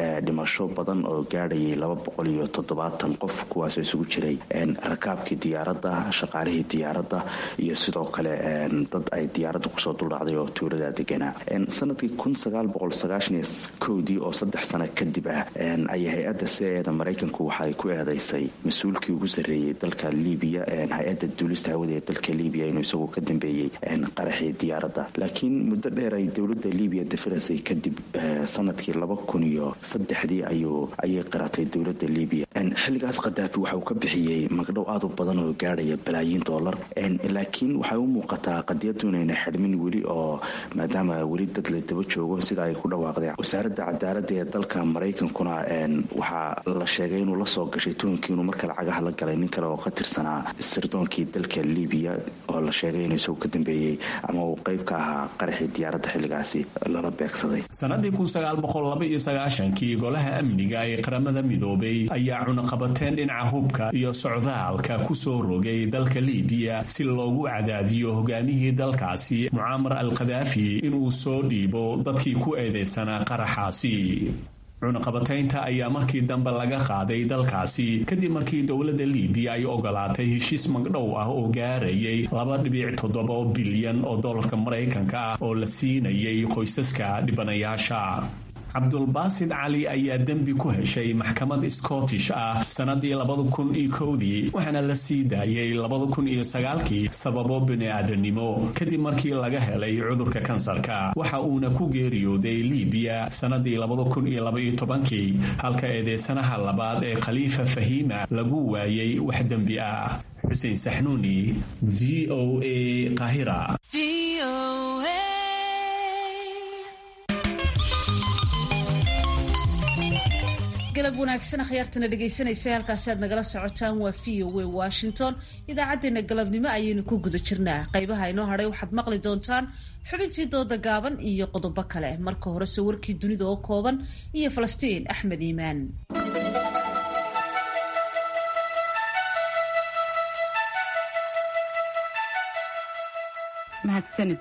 dhimasho badan oo gaadhayay laba boqol iyo toddobaatan qof kuwaasoo isugu jiray rakaabkii diyaaradda shaqaalihii diyaaradda iyo sidoo kale dad ay diyaaradda kusoo duldhacday oo tuulada deganaa sanadkii kun sagaal boqol sagaashan iyo kowdii oo saddex sano kadib ah ayay hay-adda c eeda maraykanku waxaay ku eedeysay mas-uulkii ugu sarreeyey dalka libiya hay-adda duulista hawada ee dalka libiya inuu isagu ka dambeeyey qaraxii diyaaradda laakiin muddo dheer ay dowladda libiya dafirasay kadib sanadkii laba kun iyo saddexdii ayuu ayay qiratay dowladda libiya xilligaas khadaafi waxa uu ka bixiyey magdhow aad u badan oo gaadhaya balaayiin dollar laakiin waxay u muuqataa qadiyadu inayna xidhmin weli oo maadaama weli dad la daba joogo sida ay ku dhawaaqday wasaaradda cadaaladda ee dalka maraykankuna waxaa la sheegay inuu la soo gashay tuhunkii inuu marka lacagaha la galay nin kale oo ka tirsanaa sirdoonkii dalka libiya oo la sheegay inuu isagu ka dambeeyey ama uu qayb ka ahaa qaraxii diyaaradda xilligaasi lala beegsaday sanadii kii golaha amniga ee qaramada midoobay ayaa cunaqabateen dhinaca hubka iyo socdaalka ku soo rogay dalka libiya si loogu cadaadiyo hogaamihii dalkaasi mucaamar al khadaafi inuu soo dhiibo dadkii ku eedeysanaa qaraxaasi cunaqabataynta ayaa markii dambe laga qaaday dalkaasi kadib markii dowladda libiya ay ogolaatay heshiis magdhow ah oo gaarayay laba dhibic toddoba bilyan oo dollarka maraykanka ah oo la siinayay qoysaska dhibanayaasha cabdulbaasid cali ayaa dembi ku heshay maxkamad scottish ah sannadii labada kun iyo kowdii waxaana la sii daayay labada kun iyo sagaalkii sababo bini-aadanimo kadib markii laga helay cudurka kansarka waxa uuna ku geeriyooday libiya sannadii labada kun iyo labaiyo tobankii halka eedeysanaha labaad ee khaliifa fahiima lagu waayay wax dembi ah xuseen saxnuuni v o a qahira galab wanaagsan akhyaartana dhegaysanaysa halkaasi aad nagala socotaan waa v o w washington idaacaddeenna galabnimo ayaynu ku guda jirnaa qaybaha inoo hadhay waxaad maqli doontaan xubintii dooda gaaban iyo qodobo kale marka horese warkii dunida oo kooban iyo falastiin axmed iimaan mahadsanid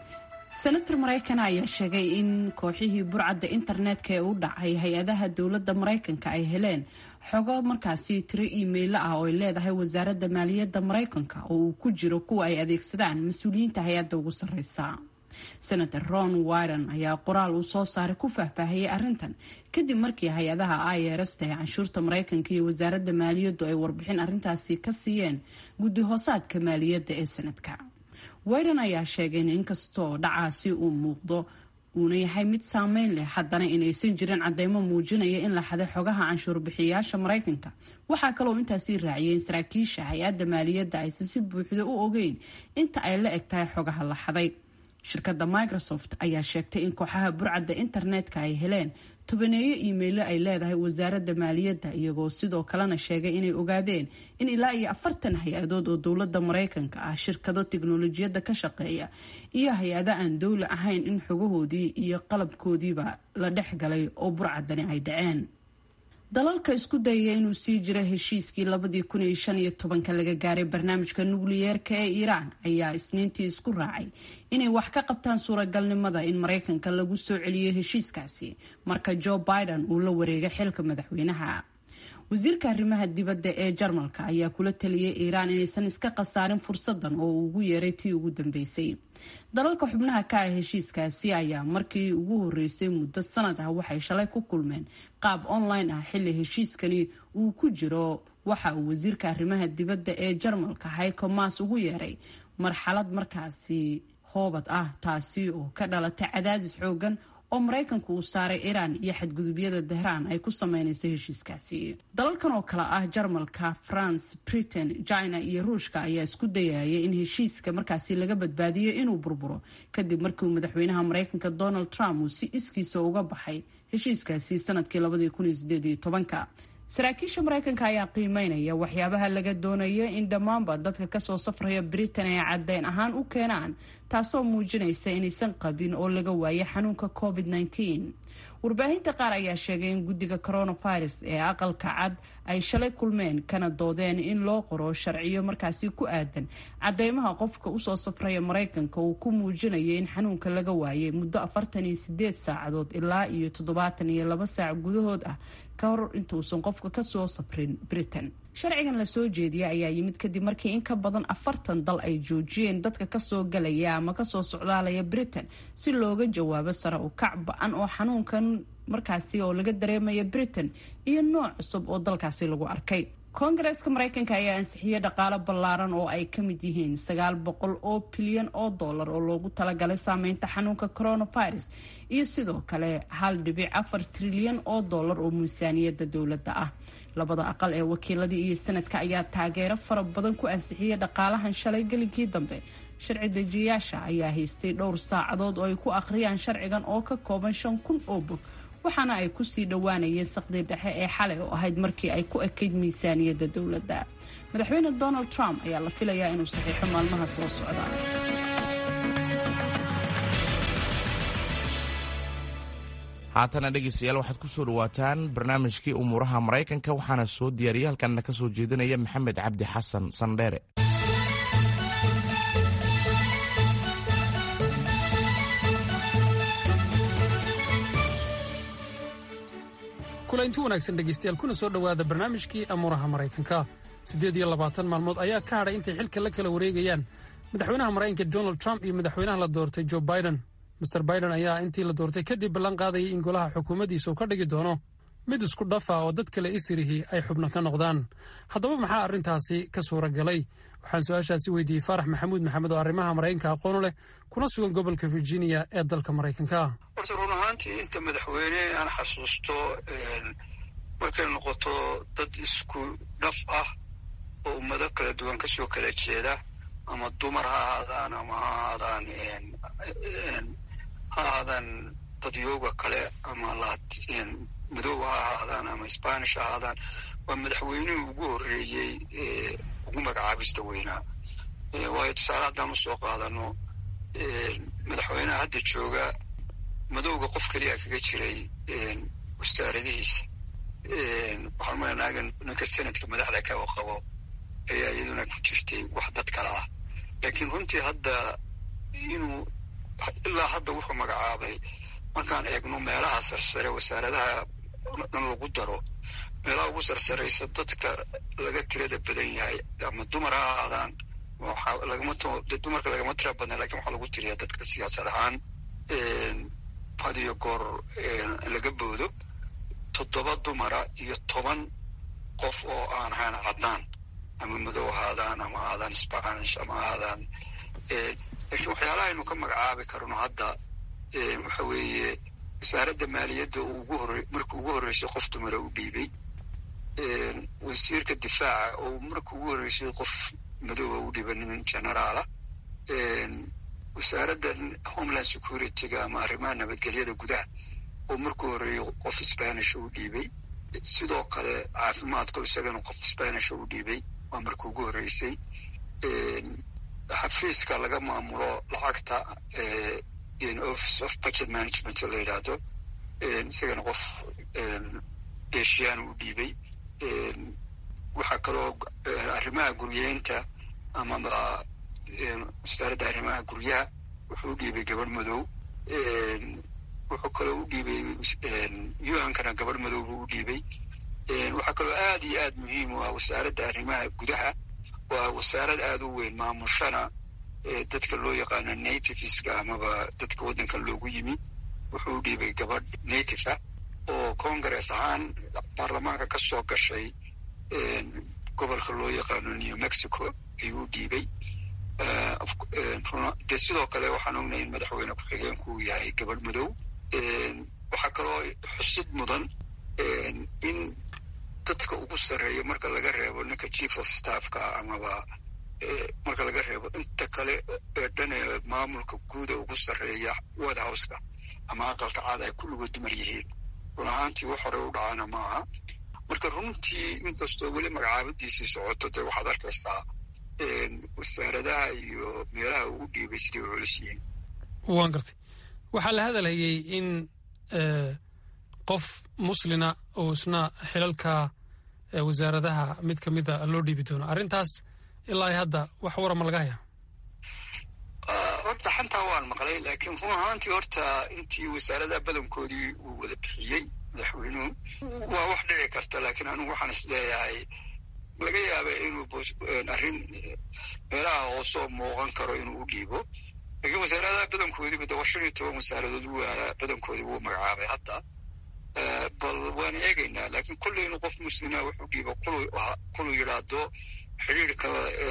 senator maraykan ayaa sheegay in kooxihii burcadda internetka ee u dhacay hay-adaha dowladda maraykanka ay heleen xogo markaasi tiro iimaylo ah oo ay leedahay wasaaradda maaliyadda maraykanka oo uu ku jiro kuwa ay adeegsadaan mas-uuliyiinta hay-adda ugu sarreysa senator ron wyron ayaa qoraal uu soo saaray ku faahfaahiyey arrintan kadib markii hay-adaha irsta ee canshuurta maraykanka iyo wasaaradda maaliyaddu ay warbixin arrintaasi ka siiyeen guddi hoosaadka maaliyadda ee sanadka wayron ayaa sheegay in inkastoo dhacaasi uu muuqdo uuna yahay mid saameyn leh haddana inaysan jirin cadeymo muujinaya in la xaday xogaha canshuur bixiyayaasha maraykanka waxaa kaloo intaasii raaciyay in saraakiisha hay-adda maaliyadda aysan si buuxda u ogeyn inta ay la eg tahay xogaha la xaday shirkadda microsoft ayaa sheegtay in kooxaha burcadda internetka ay heleen tobaneeyo iimaylo ay leedahay wasaaradda maaliyadda iyagoo sidoo kalena sheegay inay ogaadeen in ilaa iyo afartan hay-adood oo dowladda maraykanka ah shirkado tiknolojiyadda ka shaqeeya iyo hay-ado aan dowli ahayn in xogahoodii iyo qalabkoodiiba la dhex galay oo burcaddani ay dhaceen dalalka isku dayaya inuu sii jira heshiiskii labadii kun iyo shan iyo tobanka laga gaaray barnaamijka nukliyeerka ee iiraan ayaa isniintii isku raacay inay wax ka qabtaan suuragalnimada in maraykanka lagu soo celiyo heshiiskaasi marka joe biden uu la wareegay xilka madaxweynaha wasiirka arrimaha dibadda ee jarmalka ayaa kula taliyay iiraan inaysan iska khasaarin fursadan oo uu ugu yeeray tii ugu dambeysay dalalka xubnaha ka ah heshiiskaasi ayaa markii ugu horeysay muddo sanad ah waxay shalay ku kulmeen qaab online ah xilli heshiiskani uu ku jiro waxa uu wasiirka arrimaha dibadda ee jarmalka hayko maas ugu yeeray marxalad markaasi hoobad ah taasi oo ka dhalatay cadaadis xoogan oo maraykanku uu saaray iiraan iyo xadgudubyada dahraan ay ku sameynayso heshiiskaasi dalalkan oo kale ah jarmalka france britain china iyo ruushka ayaa isku dayaya in heshiiska markaasi laga badbaadiyo inuu burburo kadib markii uu madaxweynaha maraykanka donald trump uu si iskiisa uga baxay heshiiskaasi sanadkii saraakiisha maraykanka ayaa qiimeynaya waxyaabaha laga doonaya in dhammaanba dadka kasoo safraya britain ay caddeyn ahaan u keenaan taasoo muujinaysa inaysan qabin oo laga waayay xanuunka covid warbaahinta qaar ayaa sheegay in guddiga coronavirus ee aqalka cad ay shalay kulmeen kana doodeen in loo qoro sharciyo markaasi ku aadan cadeymaha qofka usoo safraya maraykanka uu ku muujinayo in xanuunka laga waayay muddo afartan iyo sideed saacadood ilaa iyo toddobaatan iyo laba saac gudahood ah ka hor intuusan qofka kasoo safrin britain sharcigan lasoo jeediyay ayaa yimid kadib markii in ka badan afartan dal ay joojiyeen dadka kasoo galaya ama kasoo socdaalaya britain si looga jawaabo sare u kac ba-an oo xanuunkan markaasi oo laga dareemaya britain iyo nooc cusub oo dalkaasi lagu arkay koongareeska maraykanka ayaa ansixiyey dhaqaalo ballaaran oo ay ka mid yihiin sagaal boqol oo bilyan oo dollar oo loogu talagalay saameynta xanuunka coronavirus iyo sidoo kale hal dhibic afar trilyan oo dollar oo miisaaniyadda dowladda ah labada aqal ee wakiiladii iyo sanadka ayaa taageero fara badan ku ansixiyey dhaqaalahan shalay gelinkii dambe sharci dejiyayaasha ayaa haystay dhowr saacadood oo ay ku akhriyaan sharcigan oo ka kooban shan kun oo bog waxaana ay kusii dhowaanayeen saqdii dhexe ee xalay oo ahayd markii ay ku ekayd miisaaniyadda dowladda madaxweyne donald trump ayaa la filayaa inuu saxiixo maalmaha soo socda haatana dhegeystayaal waxaad ku soo dhawaataan barnaamijkii umuuraha maraykanka waxaana soo diyaariyay halkanna ka soo jeedinaya maxamed cabdi xasan sandheere kulanti wanaagsan dhegaystayaal kuna soo dhowaada barnaamijkii amuuraha maraykanka siddeed iyo labaatan maalmood ayaa ka hadhay intay xilka la kala wareegayaan madaxweynaha maraykanka donald trump iyo madaxweynaha la doortay joe biden master biden ayaa intii la doortay kadib ballan qaadayay in golaha xukuumaddiisa uu ka dhigi doono mid isku dhafa oo dad kale isirihii ay xubno ka noqdaan haddaba maxaa arrintaasi ka suura galay waxaan su-aashaasi weydiiyey faarax maxamuud maxamed oo arrimaha maraykanka aqoonu leh kuna sugan gobolka virginia ee dalka maraykanka horta run ahaantii inta madaxweyne aan xasuusto markay noqoto dad isku dhaf ah oo ummado kala duwan kasoo kala jeeda ama dumar ha ahaadaan ama ha ahaadaan ha ahaadaan dadyooga kale ama madow ha ahaadaan ama spanish ha ahaadaan waa madaxweynihii ugu horreeyey ee ugu magacaabista weynaa waayo tusaale haddaan usoo qaadano madaxweyneha hadda jooga madowga qof keliya kaga jiray wasaaradihiisa waxaan malanaaga ninka senadka madaxda kaga qabo ayaa iyaduna ku jirtay wax dad kale ah laakiin runtii hadda inuu ilaa hadda wuxuu magacaabay markaan eegno meelaha sarsare wasaaradaha dhan lagu daro meelaha ugu sarsaraysa dadka laga tirada badan yahay ama dumar ha ahaadaan dumarka lagama tira badna lakin waxaa lagu tiriyaa dadka siyaasad ahaan had iyo goor laga boodo toddoba dumara iyo toban qof oo aan ahaan caddaan ama madow ahaadaan ama ahaadaan spanish ama ahaadaan laakiin waxyaalaha aynu ka magacaabi karno hadda waxa weeye wasaaradda maaliyadda ugu hore markii ugu horreysay qof dumara u dhiibay wasiirka difaaca oo markii ugu horreysay qof madooba u dhiiba nin generaala wasaaradda homeland security-ga ama arrimaha nabadgelyada gudaha oo markii horreeyay qof spanish u dhiibay sidoo kale caafimaadka isagana qof spanish u dhiibay waa markii ugu horreysay xafiiska laga maamulo lacagta office of budget management la yidhaahdo isagana qof eshiyan u dhiibay waxaa kaloo arrimaha guryeynta amaba wasaaradda arrimaha guryaha wuxuu u dhiibay gabadh madow wuxuu kaloo u dhiibay un-kana gabadh madow buu u dhiibay waxaa kaloo aad iyo aad muhiim u ah wasaaradda arrimaha gudaha waa wasaarad aada u weyn maamushana dadka loo yaqaano nativeska amaba dadka waddankan loogu yimi wuxuu u dhiibay gabadh native ah oo congress ahaan baarlamaanka ka soo gashay gobolka loo yaqaano new mexico ayuu u dhiibay dee sidoo kale waxaan ognahay in madaxweyne ku-xigeenku uu yahay gabadh madow waxaa kaloo xusid mudan in dadka ugu sarreeya marka laga reebo ninka chief of staffka amaba marka laga reebo inta kale ee dhan ee maamulka guuda ugu sarreeya white houseka ama aqalka caad ay kulligood dumar yihiin run ahaantii wax hore u dhacana maaha marka runtii inkastoo weli magacaabadiisii socoto dee waxaad arkaysaa wasaaradaha iyo meelaha uu dhiibay siday u culus yihiin waan gartay waxaa la hadalhayay in qof muslina oo isna xilalka wasaaradaha mid ka mida loo dhiibi doono arrintaas ilaa hadda wax warama laga hayaa horta xantaa waan maqlay laakiin run ahaantii horta intii wasaaradaha badankoodii uu wada bixiyey madaxweynuhu waa wax dhici karta laakiin anigu waxaan is leeyahay laga yaaba inuu arrin meelaha hoosoo muuqan karo inuu u dhiibo laakiin wasaaradaha badankoodiiba de waa shan iyo toban wasaaradood waa badankoodii wuu magacaabay hadda bal waan eegaynaa laakiin kolley inuu qof muslima wuxuu dhiibo kuluu yidhaahdo xidhiirka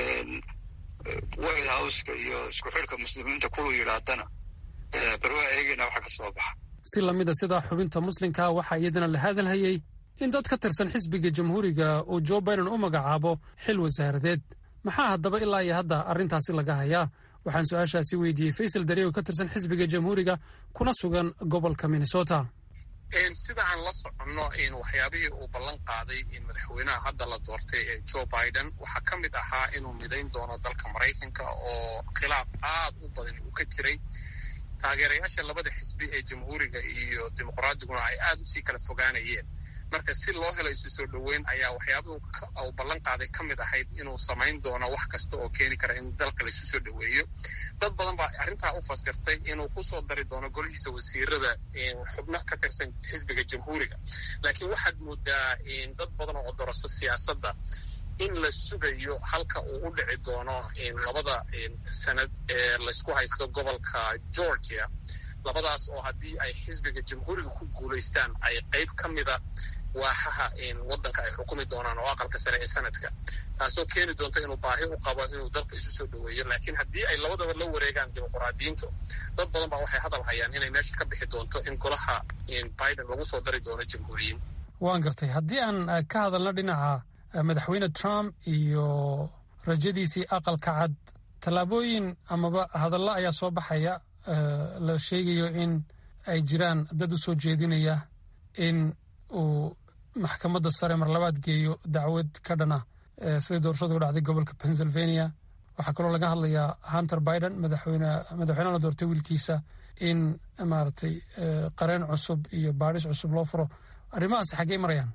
white houseka iyo isku xidhka muslimiinta kuluu yidhaahdana bal waa eegaynaa waxa ka soo baxa si lamida sidaa xubinta muslimka waxaa iyadana la hadalhayey in dad ka tirsan xisbiga jamhuuriga uu jo biden u magacaabo xil wasaaradeed maxaa haddaba ilaa iyo hadda arrintaasi laga hayaa waxaan su-aashaasi weydiiyey faysal dariye oo ka tirsan xisbiga jamhuuriga kuna sugan gobolka minnesota sida aan la soconno waxyaabihii uu ballan qaaday in madaxweynaha hadda la doortay ee joe biden waxaa ka mid ahaa inuu midayn doono dalka maraykanka oo khilaaf aad u badan uu ka jiray taageerayaasha labada xisbi ee jamhuuriga iyo dimuqraadiguna ay aad usii kala fogaanayeen marka si loo helo isu soo dhoweyn ayaa waxyaabihu uu ballan qaaday ka mid ahayd inuu samayn doono wax kasta oo keeni kara in dalka laisu soo dhoweeyo dad badan baa arrintaa u fasirtay inuu kusoo dari doono golihiisa wasiirada xubno ka tirsan xisbiga jamhuuriga laakiin waxaad moodaa dad badan oo odoroso siyaasadda in la sugayo halka uu u dhici doono labada sanad ee laysku haysto gobolka georgia labadaas oo haddii ay xisbiga jamhuuriga ku guulaystaan ay qayb ka mida waaxaha waddanka ay xukumi doonaan oo aqalka sare ee sanadka taasoo keeni doonta inuu baahi u qabo inuu dalka isu soo dhoweeyo laakiin haddii ay labadaba la wareegaan dimuqraadiyiintu dad badan baa waxay hadal hayaan inay meesha ka bixi doonto in golaha biden lagu soo dari doono jamhuuriyiin waan gartay haddii aan ka hadalno dhinaca madaxweyne trump iyo rajadiisii aqalka cad tallaabooyin amaba hadallo ayaa soo baxaya la sheegayo in ay jiraan dad u soo jeedinaya in uu maxkamadda sare mar labaad geeyo dacwad ka dhana siday doorashadu u dhacday gobolka pennsylvania waxaa kaloo laga hadlayaa hunter biden madaxweynaha la doortay wiilkiisa in maaragtay qareen cusub iyo baadhis cusub loo furo arrimahaasi xaggey marayaan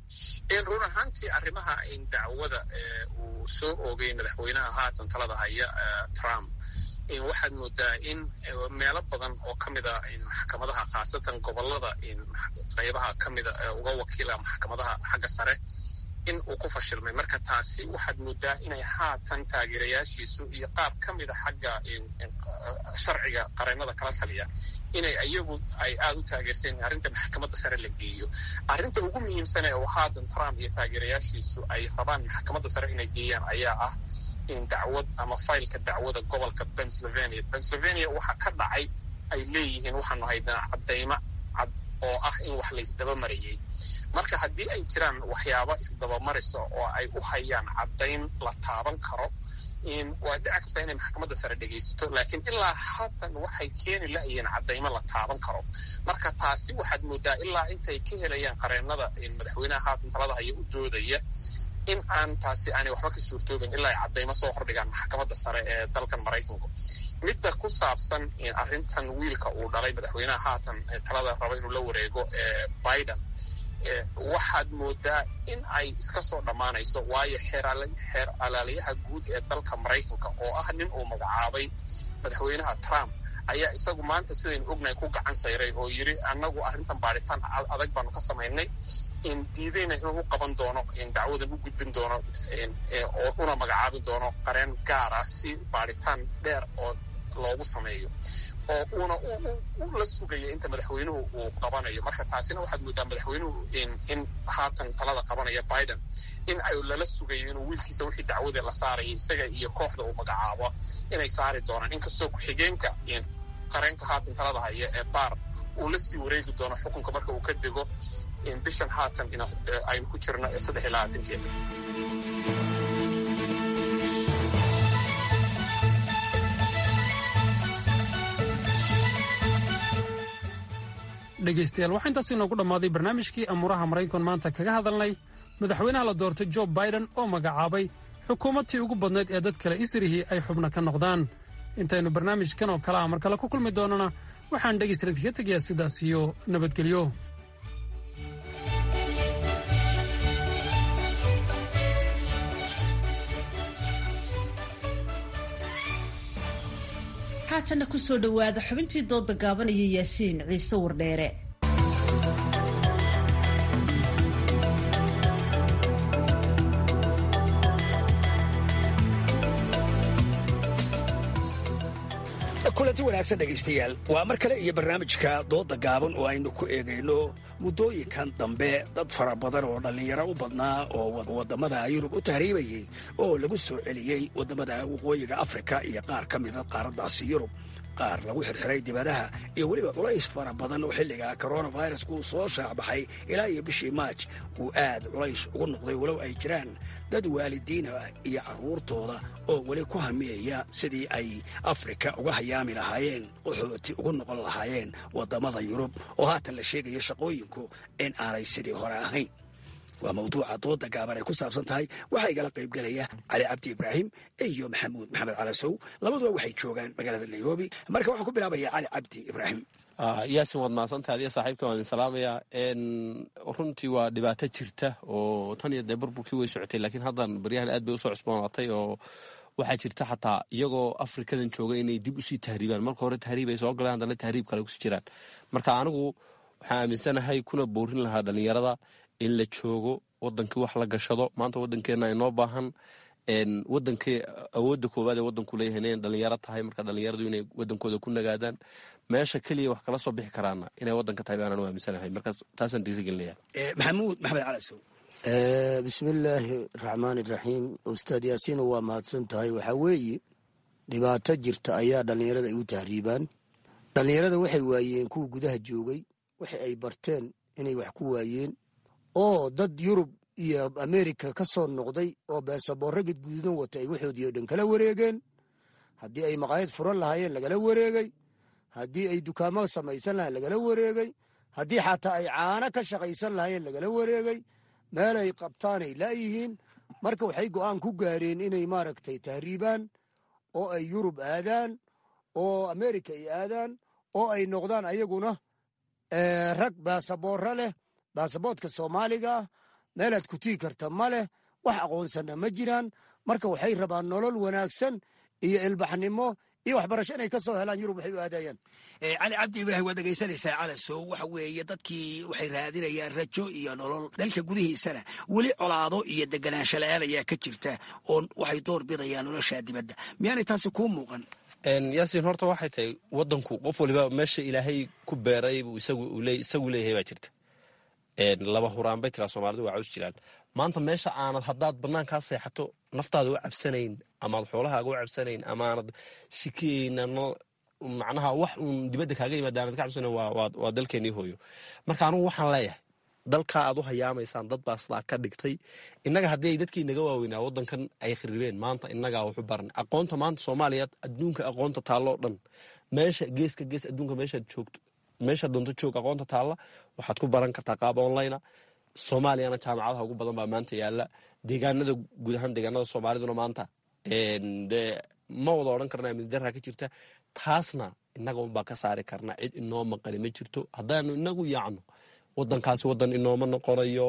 run ahaantii arrimaha dacwada uu soo oogay madaxweynaha haatan talada haya trump waxaad moodaa in meelo badan oo ka mida maxkamadaha khaasatan gobolada qaybaha ka mida uga wakiila maxkamadaha xagga sare in uu ku fashilmay marka taasi waxaad moodaa inay haatan taageerayaashiisu iyo qaab ka mida xagga sharciga qareennada kala taliya inay iyagu ay aada u taageerseen in arrinta maxkamadda sare la geeyo arrinta ugu muhiimsan ee uu haatan trump iyo taageerayaashiisu ay rabaan maxkamadda sare inay geeyaan ayaa ah in dacwad ama faylka dacwada gobolka pennsylvania pennsylvania waxa ka dhacay ay leeyihiin waxaanu haynaa caddaymo cad oo ah in wax laysdaba marayay marka haddii ay jiraan waxyaabo isdabamarisa oo ay u hayaan caddayn la taaban karo waa dhici karta inay maxkamadda sare dhegaysato laakiin ilaa haatan waxay keeni la-yihiin caddaymo la taaban karo marka taasi waxaad moodaa ilaa intay ka helayaan qareennada madaxweynaha haatan talada haya u doodaya in aan taasi aanay waxba ka suurtoobin ilaa ay caddaymo soo hordhigaan maxkamadda sare ee dalkan maraykanku midda ku saabsan arrintan wiilka uu dhalay madaxweynaha haatan talada raba inuu la wareego ee biden waxaad moodaa in ay iska soo dhammaanayso waayo xeer alaaliyaha guud ee dalka maraykanka oo ah nin uu magacaabay madaxweynaha trump ayaa isagu maanta sidaynu ognahay ku gacan sayray oo yidhi annagu arrintan baadhitaan adag baanu ka samaynay diidayna inuu u qaban doono dacwadan u gudbin doono oo una magacaabi doono qareen gaar ah si baadhitaan dheer oo loogu sameeyo oo uuna u la sugayo inta madaxweynuhu uu qabanayo marka taasina waxaad moodaa madaxweynuhu in haatan talada qabanaya biden in ay lala sugayo inuu wiilkiisa wixii dacwada la saaraya isaga iyo kooxda uu magacaabo inay saari doonaan inkastoo ku-xigeenka qareenka haatan talada haya ee baar uu la sii wareegi doono xukunka marka uu ka dego bishan haatan aynu ku jirno ee saddex iyo labaatankeeda dhegaystayaal waxaa intaas inoogu dhammaaday barnaamijkii amuuraha maraykan maanta kaga hadalnay madaxweynaha la doortay jo biden oo magacaabay xukuumadtii ugu badnayd ee dad kale isrihii ay xubno ka noqdaan intaynu barnaamijkan oo kale ah mar kale ku kulmi doonana waxaan dhegaysaladka ka tegayaa sidaas iyo nabadgelyo haatanna ku soo dhowaada xubintii dooda gaabanaya yaasiin ciise wardheere kulanti wanaagsan dhegaystayaal waa mar kale iyo barnaamijka dooda gaaban oo aynu ku eegayno muddooyinkan dambe dad fara badan oo dhallinyaro u badnaa oo waddamada yurub u tahriibayey oo lagu soo celiyey waddamada waqooyiga afrika iyo qaar ka mida qaaraddaasi yurub qaar lagu xirxiray dibadaha iyo weliba culays fara badan oo xilliga coronavirus uu soo shaacbaxay ilaa iyo bishii maaj uu aad culays ugu noqday walow ay jiraan dad waalidiina iyo carruurtooda oo weli ku hamiyaya sidii ay afrika uga hayaami lahaayeen qaxooti ugu noqon lahaayeen waddamada yurub oo haatan la sheegaya shaqooyinku in aanay sidii hore ahayn waa mawduuca dooda gaaban ay ku saabsan tahay waxaa igala qaybgelaya cali cabdi ibraahim iyo maxamuud maxamed calasow labaduba waxay joogaan magaalada nairobi marka waxaan ku bilaabaya cali cabdi ibraahim yaasin waad mahadsantahay adiga saaxiibka waan idin salaamayaa runtii waa dhibaato jirta oo tan iyo dee burburkii way socotay laakiin haddan baryahan aad bay usoo cusboonaatay oo waxaa jirta xataa iyagoo afrikadan jooga inay dib usii tahriibaan marka hore tahriib ay soo galeen haddana tahriib kale kusii jiraan marka anigu waxaan aaminsanahay kuna boorin lahaa dhallinyarada in la joogo wadankii wax la gashado maanta wadankeena inoo baahan wadankii awoodda koowaad ee wadanku leeyahay inay dhalinyaro tahay marka dhalinyaradu inay wadankooda ku nagaadaan meesha keliya wax kala soo bixi karaana inay wadanka tahay baanaan u aaminsanahay markaas taasaan dhiirigelinaya maxamuud maxamed calasow bismillaahi raxmaan iraxiim ustaad yaasiino waa mahadsan tahay waxaa weeye dhibaato jirta ayaa dhallinyarada ay u tahriibaan dhallinyarada waxay waayeen kuwa gudaha joogay waxa ay barteen inay wax ku waayeen oo dad yurub iyo amerika ka soo noqday oo beesaboorro gedgududan wata ay waxoodii oo dhan kala wareegeen haddii ay maqaayad furan lahaayeen lagala wareegay haddii ay dukaamo samaysan lahayen lagala wareegay haddii xataa ay caano ka shaqaysan lahaayeen lagala wareegay meelay qabtaanay laayihiin marka waxay go'aan ku gaareen inay maaragtay tahriibaan oo ay yurub aadaan oo amerika ay aadaan oo ay noqdaan ayaguna rag baasaboorro leh baasaboodka soomaaliga ah meelaad ku tigi karta ma leh wax aqoonsanna ma jiraan marka waxay rabaan nolol wanaagsan iyo ilbaxnimo iyo waxbarasho inay ka soo helaan yurub waxay u aadayaan cali cabdi ibraahim waad dhegaysanaysaa calasow waxa weeye dadkii waxay raadinayaan rajo iyo nolol dalka gudihiisana weli colaado iyo deganaansho la-aan ayaa ka jirta oo waxay door bidayaan noloshaa dibadda miyaanay taasi kuu muuqan yaasiin horta waxay tahay wadanku qof waliba meesha ilaahay ku beeray buu isagu leeyahay baa jirta laba huraan bay tiraa soomaalidu waa caws jiraan maanta meesha aanad haddaad banaankaa seexato naftaada u cabsanayn amaad xoolahaaga u cabsanayn amaanad shikiyayn macnaha wax uun dibadda kaaga yimaada aanad ka cabsanayn waa dalkeenii hooyo marka anugu waxaan leeyahay dalkaa aad u hayaamaysaan dad baa sidaa ka dhigtay innaga haddii ay dadkii naga waaweynaa waddankan ay khiribeen maanta innagaa waxu baran aqoonta maanta soomaaliya adduunka aqoonta taalloo dhan meesha geeska gees adduunka meeshaad joogto meesha doonto joog aqoonta taalla waxaad ku baran kartaa qaab online soomaaliyana jaamacadaha ugu badan baa maanta yaala deegaanada guud ahaan deegaanada soomaaliduna maanta de ma wada odhan karna amni daraa ka jirta taasna innaga unbaa ka saari karna cid inoo maqani ma jirto haddaanu inagu yaacno wadankaasi wadan inooma noqonayo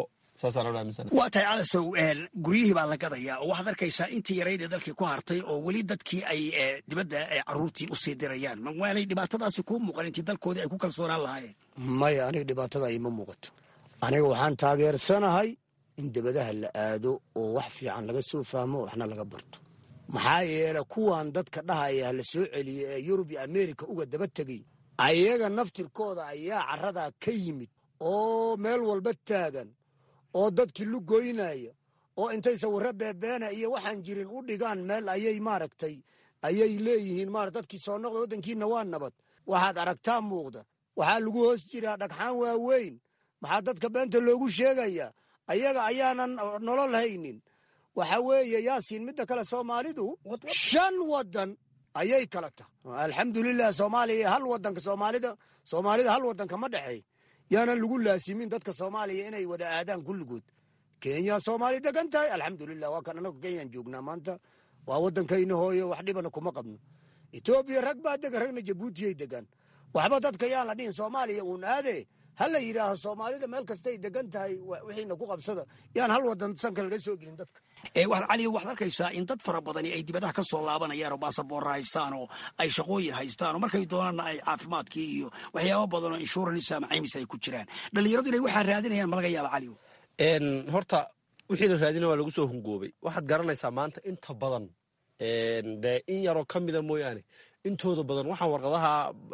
waa tahay calasow guryihii baa la gadayaa oo waxaad arkaysaa intii yaraydee dalkii ku hartay oo weli dadkii ay dibadda caruurtii usii dirayaan waanay dhibaatadaasi kuu muuqan intii dalkoodii ay ku kalsoonaan lahaayeen maya aniga dhibaatada ima muuqato aniga waxaan taageersanahay in dibadaha la aado oo wax fiican laga soo fahmo waxna laga barto maxaa yeele kuwan dadka dhahaya la soo celiya ee yurub iyo amerika uga daba tegay ayaga naftirkooda ayaa caradaa ka yimid oo meel walba taagan oo dadkii lugoynaya oo intay sawirro beebeena iyo waxaan jirin u dhigaan meel ayay maaragtay ayay leeyihiin mara dadkii soo noqda waddankiina waa nabad waxaad aragtaa muuqda waxaa lagu hoos jiraa dhagxaan waaweyn maxaa dadka beenta loogu sheegayaa ayaga ayaanan nolol haynin waxa weeye yaasiin midda kale soomaalidu shan waddan ayay kala tahay alxamdulilah soomaaliya hal wadanka soomaalida soomaalida hal wadanka ma dhexeey yaanan lagu laasimin dadka soomaaliya inay wada aadaan kulligood kenya soomaali degan tahay alxamdulilah waa kan anagu kenyaan joognaa maanta waa waddankayna hooyo wax dhibana kuma qabno etoobiya rag baa degan ragna jabuutiyay degan waxba dadka yaan la dhihin soomaaliya uun aade ha la yidhaaho soomaalida meel kastay degan tahay wixiina ku qabsada yaan hal wadan sanka laga soo gelin dadka cali waxaad arkaysaa in dad fara badani ay dibadaha ka soo laabanayaan oo baasaboorra haystaan oo ay shaqooyin haystaan oo markay doonaanna ay caafimaadkii iyo waxyaaba badan oo insurance ama caymis ay ku jiraan dhallinyaradu inay waxaa raadinayaan ma laga yaaba cali horta wixii la raadina waa lagu soo hungoobay waxaad garanaysaa maanta inta badan dee in yaroo ka mida mooyaane intooda badan waxaan warqadaha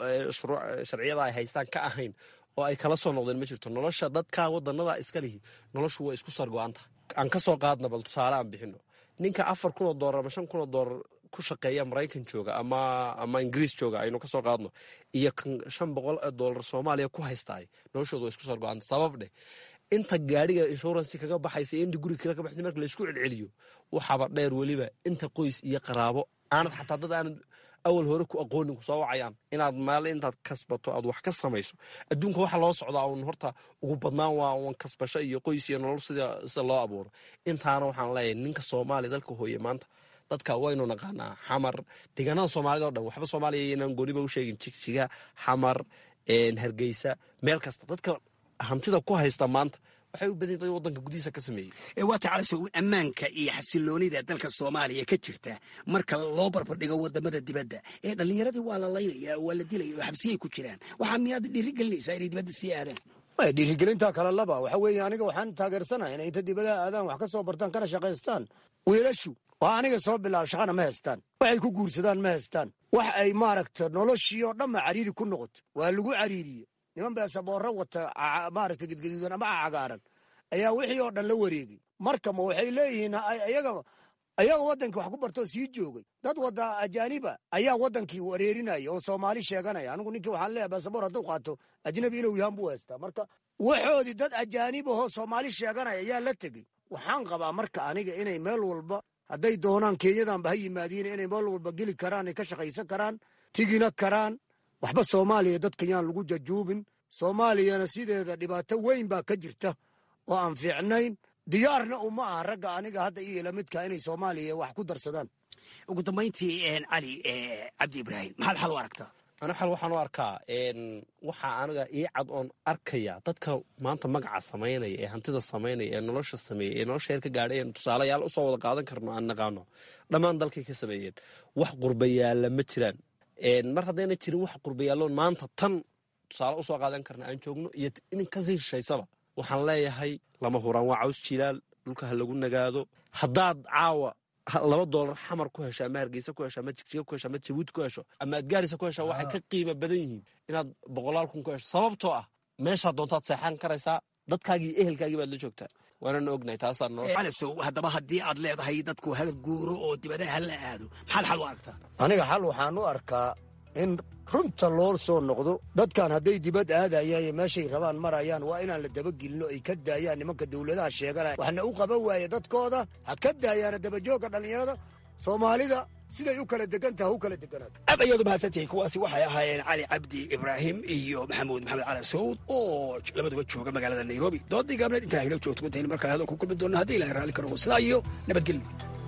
sharciyada ay haystaan ka ahayn oo ay kala soo noqdeen ma jirto nolosha dadka wadanada iska lihi noloshu waa isku sargo-anta aan ka soo qaadna bal tusaale aan bixino ninka afar kun oo doolar ama shan kun oo doolar ku shaqeeya maraykan jooga ama ama ingiriis jooga aynu ka soo qaadno iyo kan shan boqol oo doolar soomaaliya ku haystaay noloshooda waa isku sargo-anta sabab dheh inta gaadhiga inshuransi kaga baxaysa iyo inta guriga kale ka baxaysa marka laysku celceliyo waxaaba dheer weliba inta qoys iyo qaraabo aanad xataa dad aanad awal hore ku aqoonin ku soo wacayaan inaad maal intaad kasbato aad wax ka samayso adduunka waxa loo socdaa un horta ugu badnaan waa un kasbasho iyo qoys iyo nolol sida sida loo abuuro intaana waxaan leeyahay ninka soomaaliya dalka hooye maanta dadka waynu naqaanaa xamar deegaanada soomaalida o dhan waxba soomaaliya inaan gooniba u sheegin jigjiga xamar hargeysa meel kasta dadka hantida ku haysta maanta waxay u badan tahay wadanka gudihiisa ka sameeyey waata calaso ammaanka iyo xasiloonida dalka soomaaliya ka jirta marka loo barbardhigo wadamada dibadda ee dhallinyaradii waa la laynaya waa la dilaya oo xabsiyay ku jiraan waxaa miyaad dhiirigelinaysaa inay dibadda sii aadaan dhiirigelinta kale laba waxa weeye aniga waxaan taageersanahay inay inta dibadaha aadaan wax ka soo bartaan kana shaqaystaan wiilashu waa aniga soo bilaab shaqana ma haystaan waxay ku guursadaan ma haystaan wax ay maaragta noloshii oo dhanba cariiri ku noqoto waa lagu cariiriye niman beesaboorro wata maaragta gedgaduudan ama cagaaran ayaa wixii oo dhan la wareegay marka ma waxay leeyihiin ayaga ayaga waddankii wax ku bartoo sii joogay dad wada ajaaniba ayaa waddankii wareerinaya oo soomaali sheeganaya anigu ninkii waxaan leeyahay beesaboor hadduu qaato ajnabi inuu yahaan buu haystaa marka waxoodii dad ajaanibahoo soomaali sheeganaya ayaa la tegey waxaan qabaa marka aniga inay meel walba hadday doonaan kenyadanba ha yimaadiin inay meel walba geli karaan ay ka shaqaysan karaan tigina karaan waxba soomaaliya dadka yaan lagu jajuubin soomaaliyana sideeda dhibaato weyn baa ka jirta oo aan fiicnayn diyaarna uma aha ragga aniga hadda iyo lamidka inay soomaaliya wax ku darsadaan ugu dambayntii cali cabdi ibraahim maxaad xal u aragtaa ana xal waxaan u arkaa waxaa aniga ii cad oon arkaya dadka maanta magaca samaynaya ee hantida samaynaya ee nolosha sameeya ee nolosha heer ka gaadhay en tusaalayaal usoo wada qaadan karno aan naqaano dhammaan dalkay ka sameeyeen wax qurbayaalla ma jiraan mar haddayna jirin wax qurbayaalloon maanta tan tusaale usoo qaadan karna aan joogno iyo in kasii shishaysaba waxaan leeyahay lama huraan waa caws jilaal dhulka ha lagu nagaado haddaad caawa laba doolar xamar ku hesho ama hargeysa ku hesho ama jigjiga ku hesho ama jabuuti ku hesho ama adgaarisa ku hesho waxay ka qiimo badan yihiin inaad boqolaal kun ku hesho sababtoo ah meeshaad doontaad seexan karaysaa dadkaagii ehelkaagii baad la joogtaa waanana ognahay taasaa noo calasow haddaba haddii aad leedahay dadku hal guuro oo dibadaha la aado maxaad xal u aragtaa aniga xal waxaan u arkaa in runta loo soo noqdo dadkan hadday dibad aadayaan iyo meeshay rabaan marayaan waa inaan la dabagelinno ay ka daayaan nimanka dawladaha sheeganaya waxna u qaban waaye dadkooda ha ka daayaana dabajoogga dhallinyarada soomaalida siday u kala degan taha u kala deganaato aad ayaad u mahadsantihiin kuwaasi waxay ahaayeen cali cabdi ibraahim iyo maxamuud maxamed cali sawd oo labaduba jooga magaalada nairobi doodii gaabneed intaa hilo joogto intaynu markale hadal ku kulmi doonno haddii ilahay raalli ka noqo sidaa iyo nabadgelyo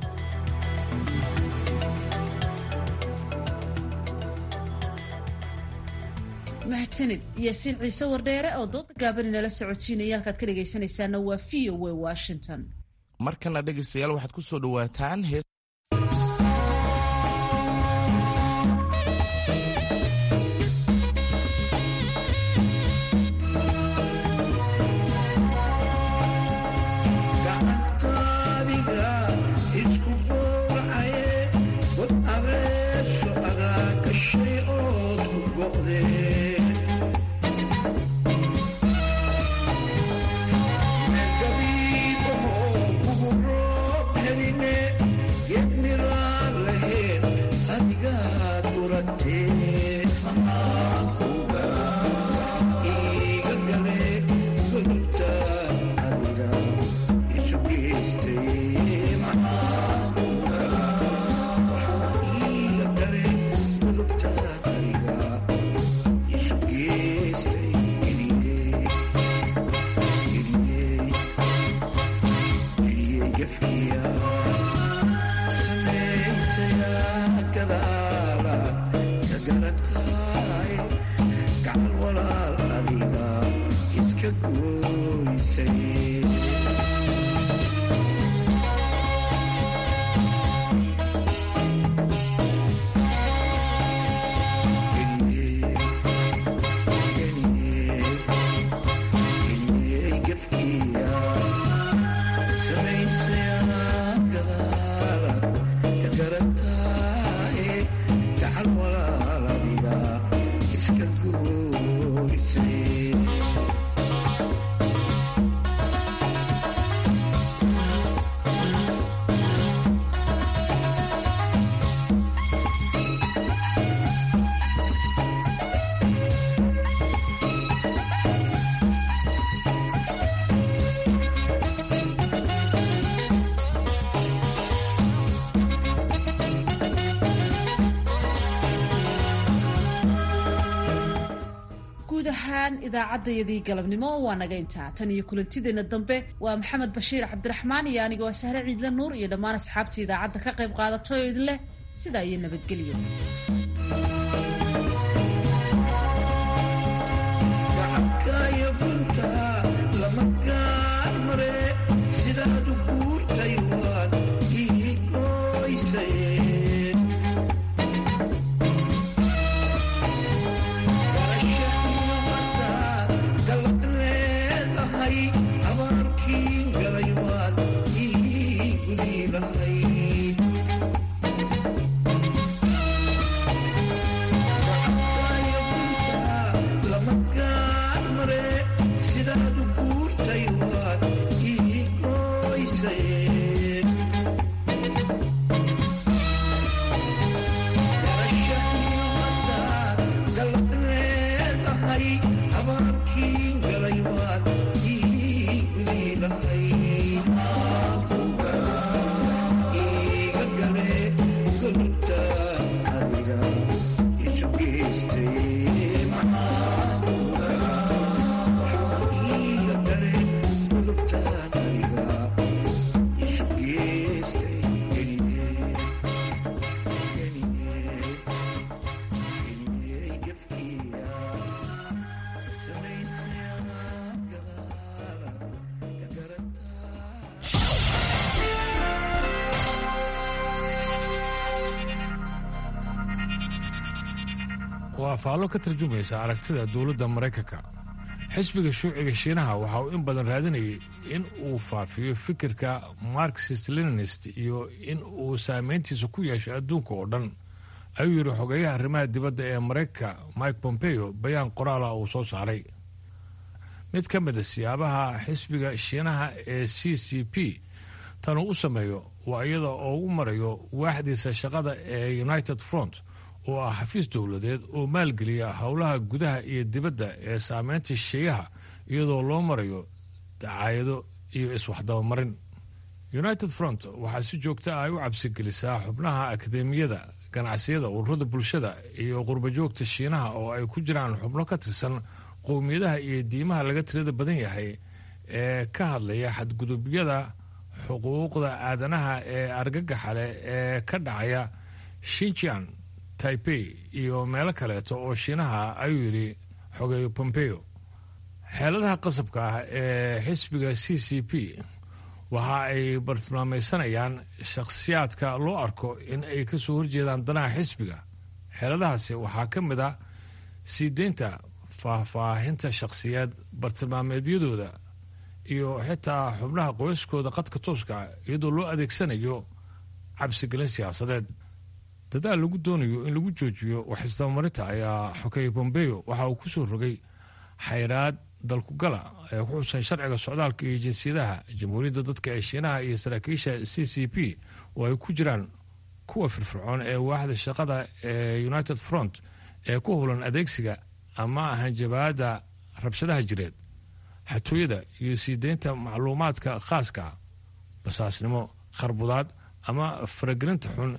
mahadsanid yaasiin ciise wardheere oo dooda gaaban inala socotiinaya halkaad ka dhegaysanaysaana waa v o w washington markana dhegaystayaal waxaad ku soo dhowaataan hees guud ahaan idaacaddayadii galabnimo waa naga intaa tan iyo kulantideenna dambe waa maxamed bashiir cabdiraxmaan iyo anigoo ah sahre ciidle nuur iyo dhammaan asxaabta idaacadda ka qayb qaadatay oo idin leh sidaa iyo nabadgelyo waa faallo ka tarjumaysa aragtida dowladda maraykanka xisbiga shuuciga shiinaha waxa uu in badan raadinayay in uu faafiyo fikirka marxist leninist iyo in uu saameyntiisa ku yeesho adduunka oo dhan ayuu yidhi xogeeyaha arrimaha dibadda ee maraykanka mike pompeo bayaan qoraala uu soo saaray mid ka mid a siyaabaha xisbiga shiinaha ee c c p tanuu u sameeyo waa iyada oo u marayo waaxdiisa shaqada ee united front oo ah xafiis dowladeed oo maalgeliya howlaha gudaha iyo dibadda ee saameynta shisheeyaha iyadoo loo marayo dacaayado iyo iswaxdabamarin united front waxaa si joogta ah ay u cabsigelisaa xubnaha akademiyada ganacsiyada ururada bulshada iyo qurbajoogta shiinaha oo ay ku jiraan xubno ka tirsan qowmiyadaha iyo diimaha laga tirada badan yahay ee ka hadlaya xadgudubyada xuquuqda aadanaha ee argagaxa leh ee ka dhacaya shinjian taipei iyo meelo kaleeto oo shiinaha ayuu yidhi xogeeyo pompeo xeeladaha qasabka ah ee xisbiga c c p waxa ay bartilmaamaysanayaan shakhsiyaadka loo arko in ay ka soo horjeedaan danaha xisbiga xeeladahaasi waxaa ka mid a sii deynta faahfaahinta shakhsiyaed bartilmaameedyadooda iyo xitaa xubnaha qoyskooda qadka tooska iyadoo loo adeegsanayo cabsigelin siyaasadeed dadaal lagu doonayo in lagu joojiyo waxisdabamarinta ayaa xokeeye bombeo waxa uu kusoo rogay xayraad dalkugala ee ku xusan sharciga socdaalka iyo jinsiyadaha jamhuuriyadda dadka ee shiinaha iyo saraakiisha c c p oo ay ku jiraan kuwa firfircoon ee waaxda shaqada ee united front ee ku howlan adeegsiga ama hanjabaada rabshadaha jireed xatooyada iyo sii deynta macluumaadka khaaska ah basaasnimo kharbudaad ama faragelinta xun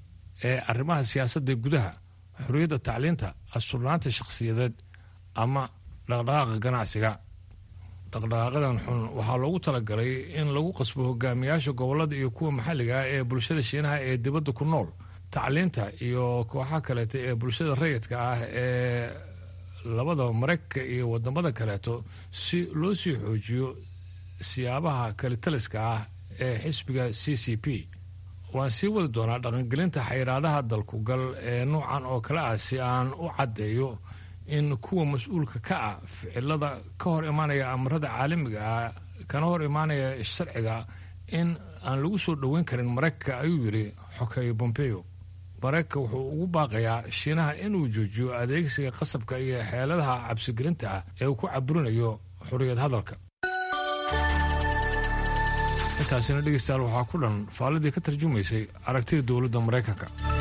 ee arrimaha siyaasadda gudaha xorriyadda tacliinta asturnaanta shakhsiyadeed ama dhaqdhaqaaqa ganacsiga dhaqdhaqaaqadan xun waxaa loogu talagalay in lagu qasbo hogaamiyaasha gobollada iyo kuwa maxalliga ah ee bulshada shiinaha ee dibadda ku nool tacliinta iyo kooxaha kaleeto ee bulshada rayidka ah ee labada maraykanka iyo wadamada kaleeto si loo sii xoojiyo siyaabaha kalitaliska ah ee xisbiga c c p waan sii wadi doonaa dhaqangelinta xayiraadaha dalkugal ee nuucan oo kale ah si aan u caddeeyo in kuwa mas-uulka ka ah ficilada ka hor imaanaya amarada caalamiga ah kana hor imaanaya sharciga in aan lagu soo dhoweyn karin maraykanka ayuu yidhi xokeeye bombeo maraykanka wuxuu ugu baaqayaa shiinaha inuu joojiyo adeegsiga qasabka iyo xeeladaha cabsigelinta ah ee uu ku caburinayo xorriyad hadalka intaasina dhegeystayaal waxaa ku dhan faalladii ka tarjumaysay aragtida dowladda maraykanka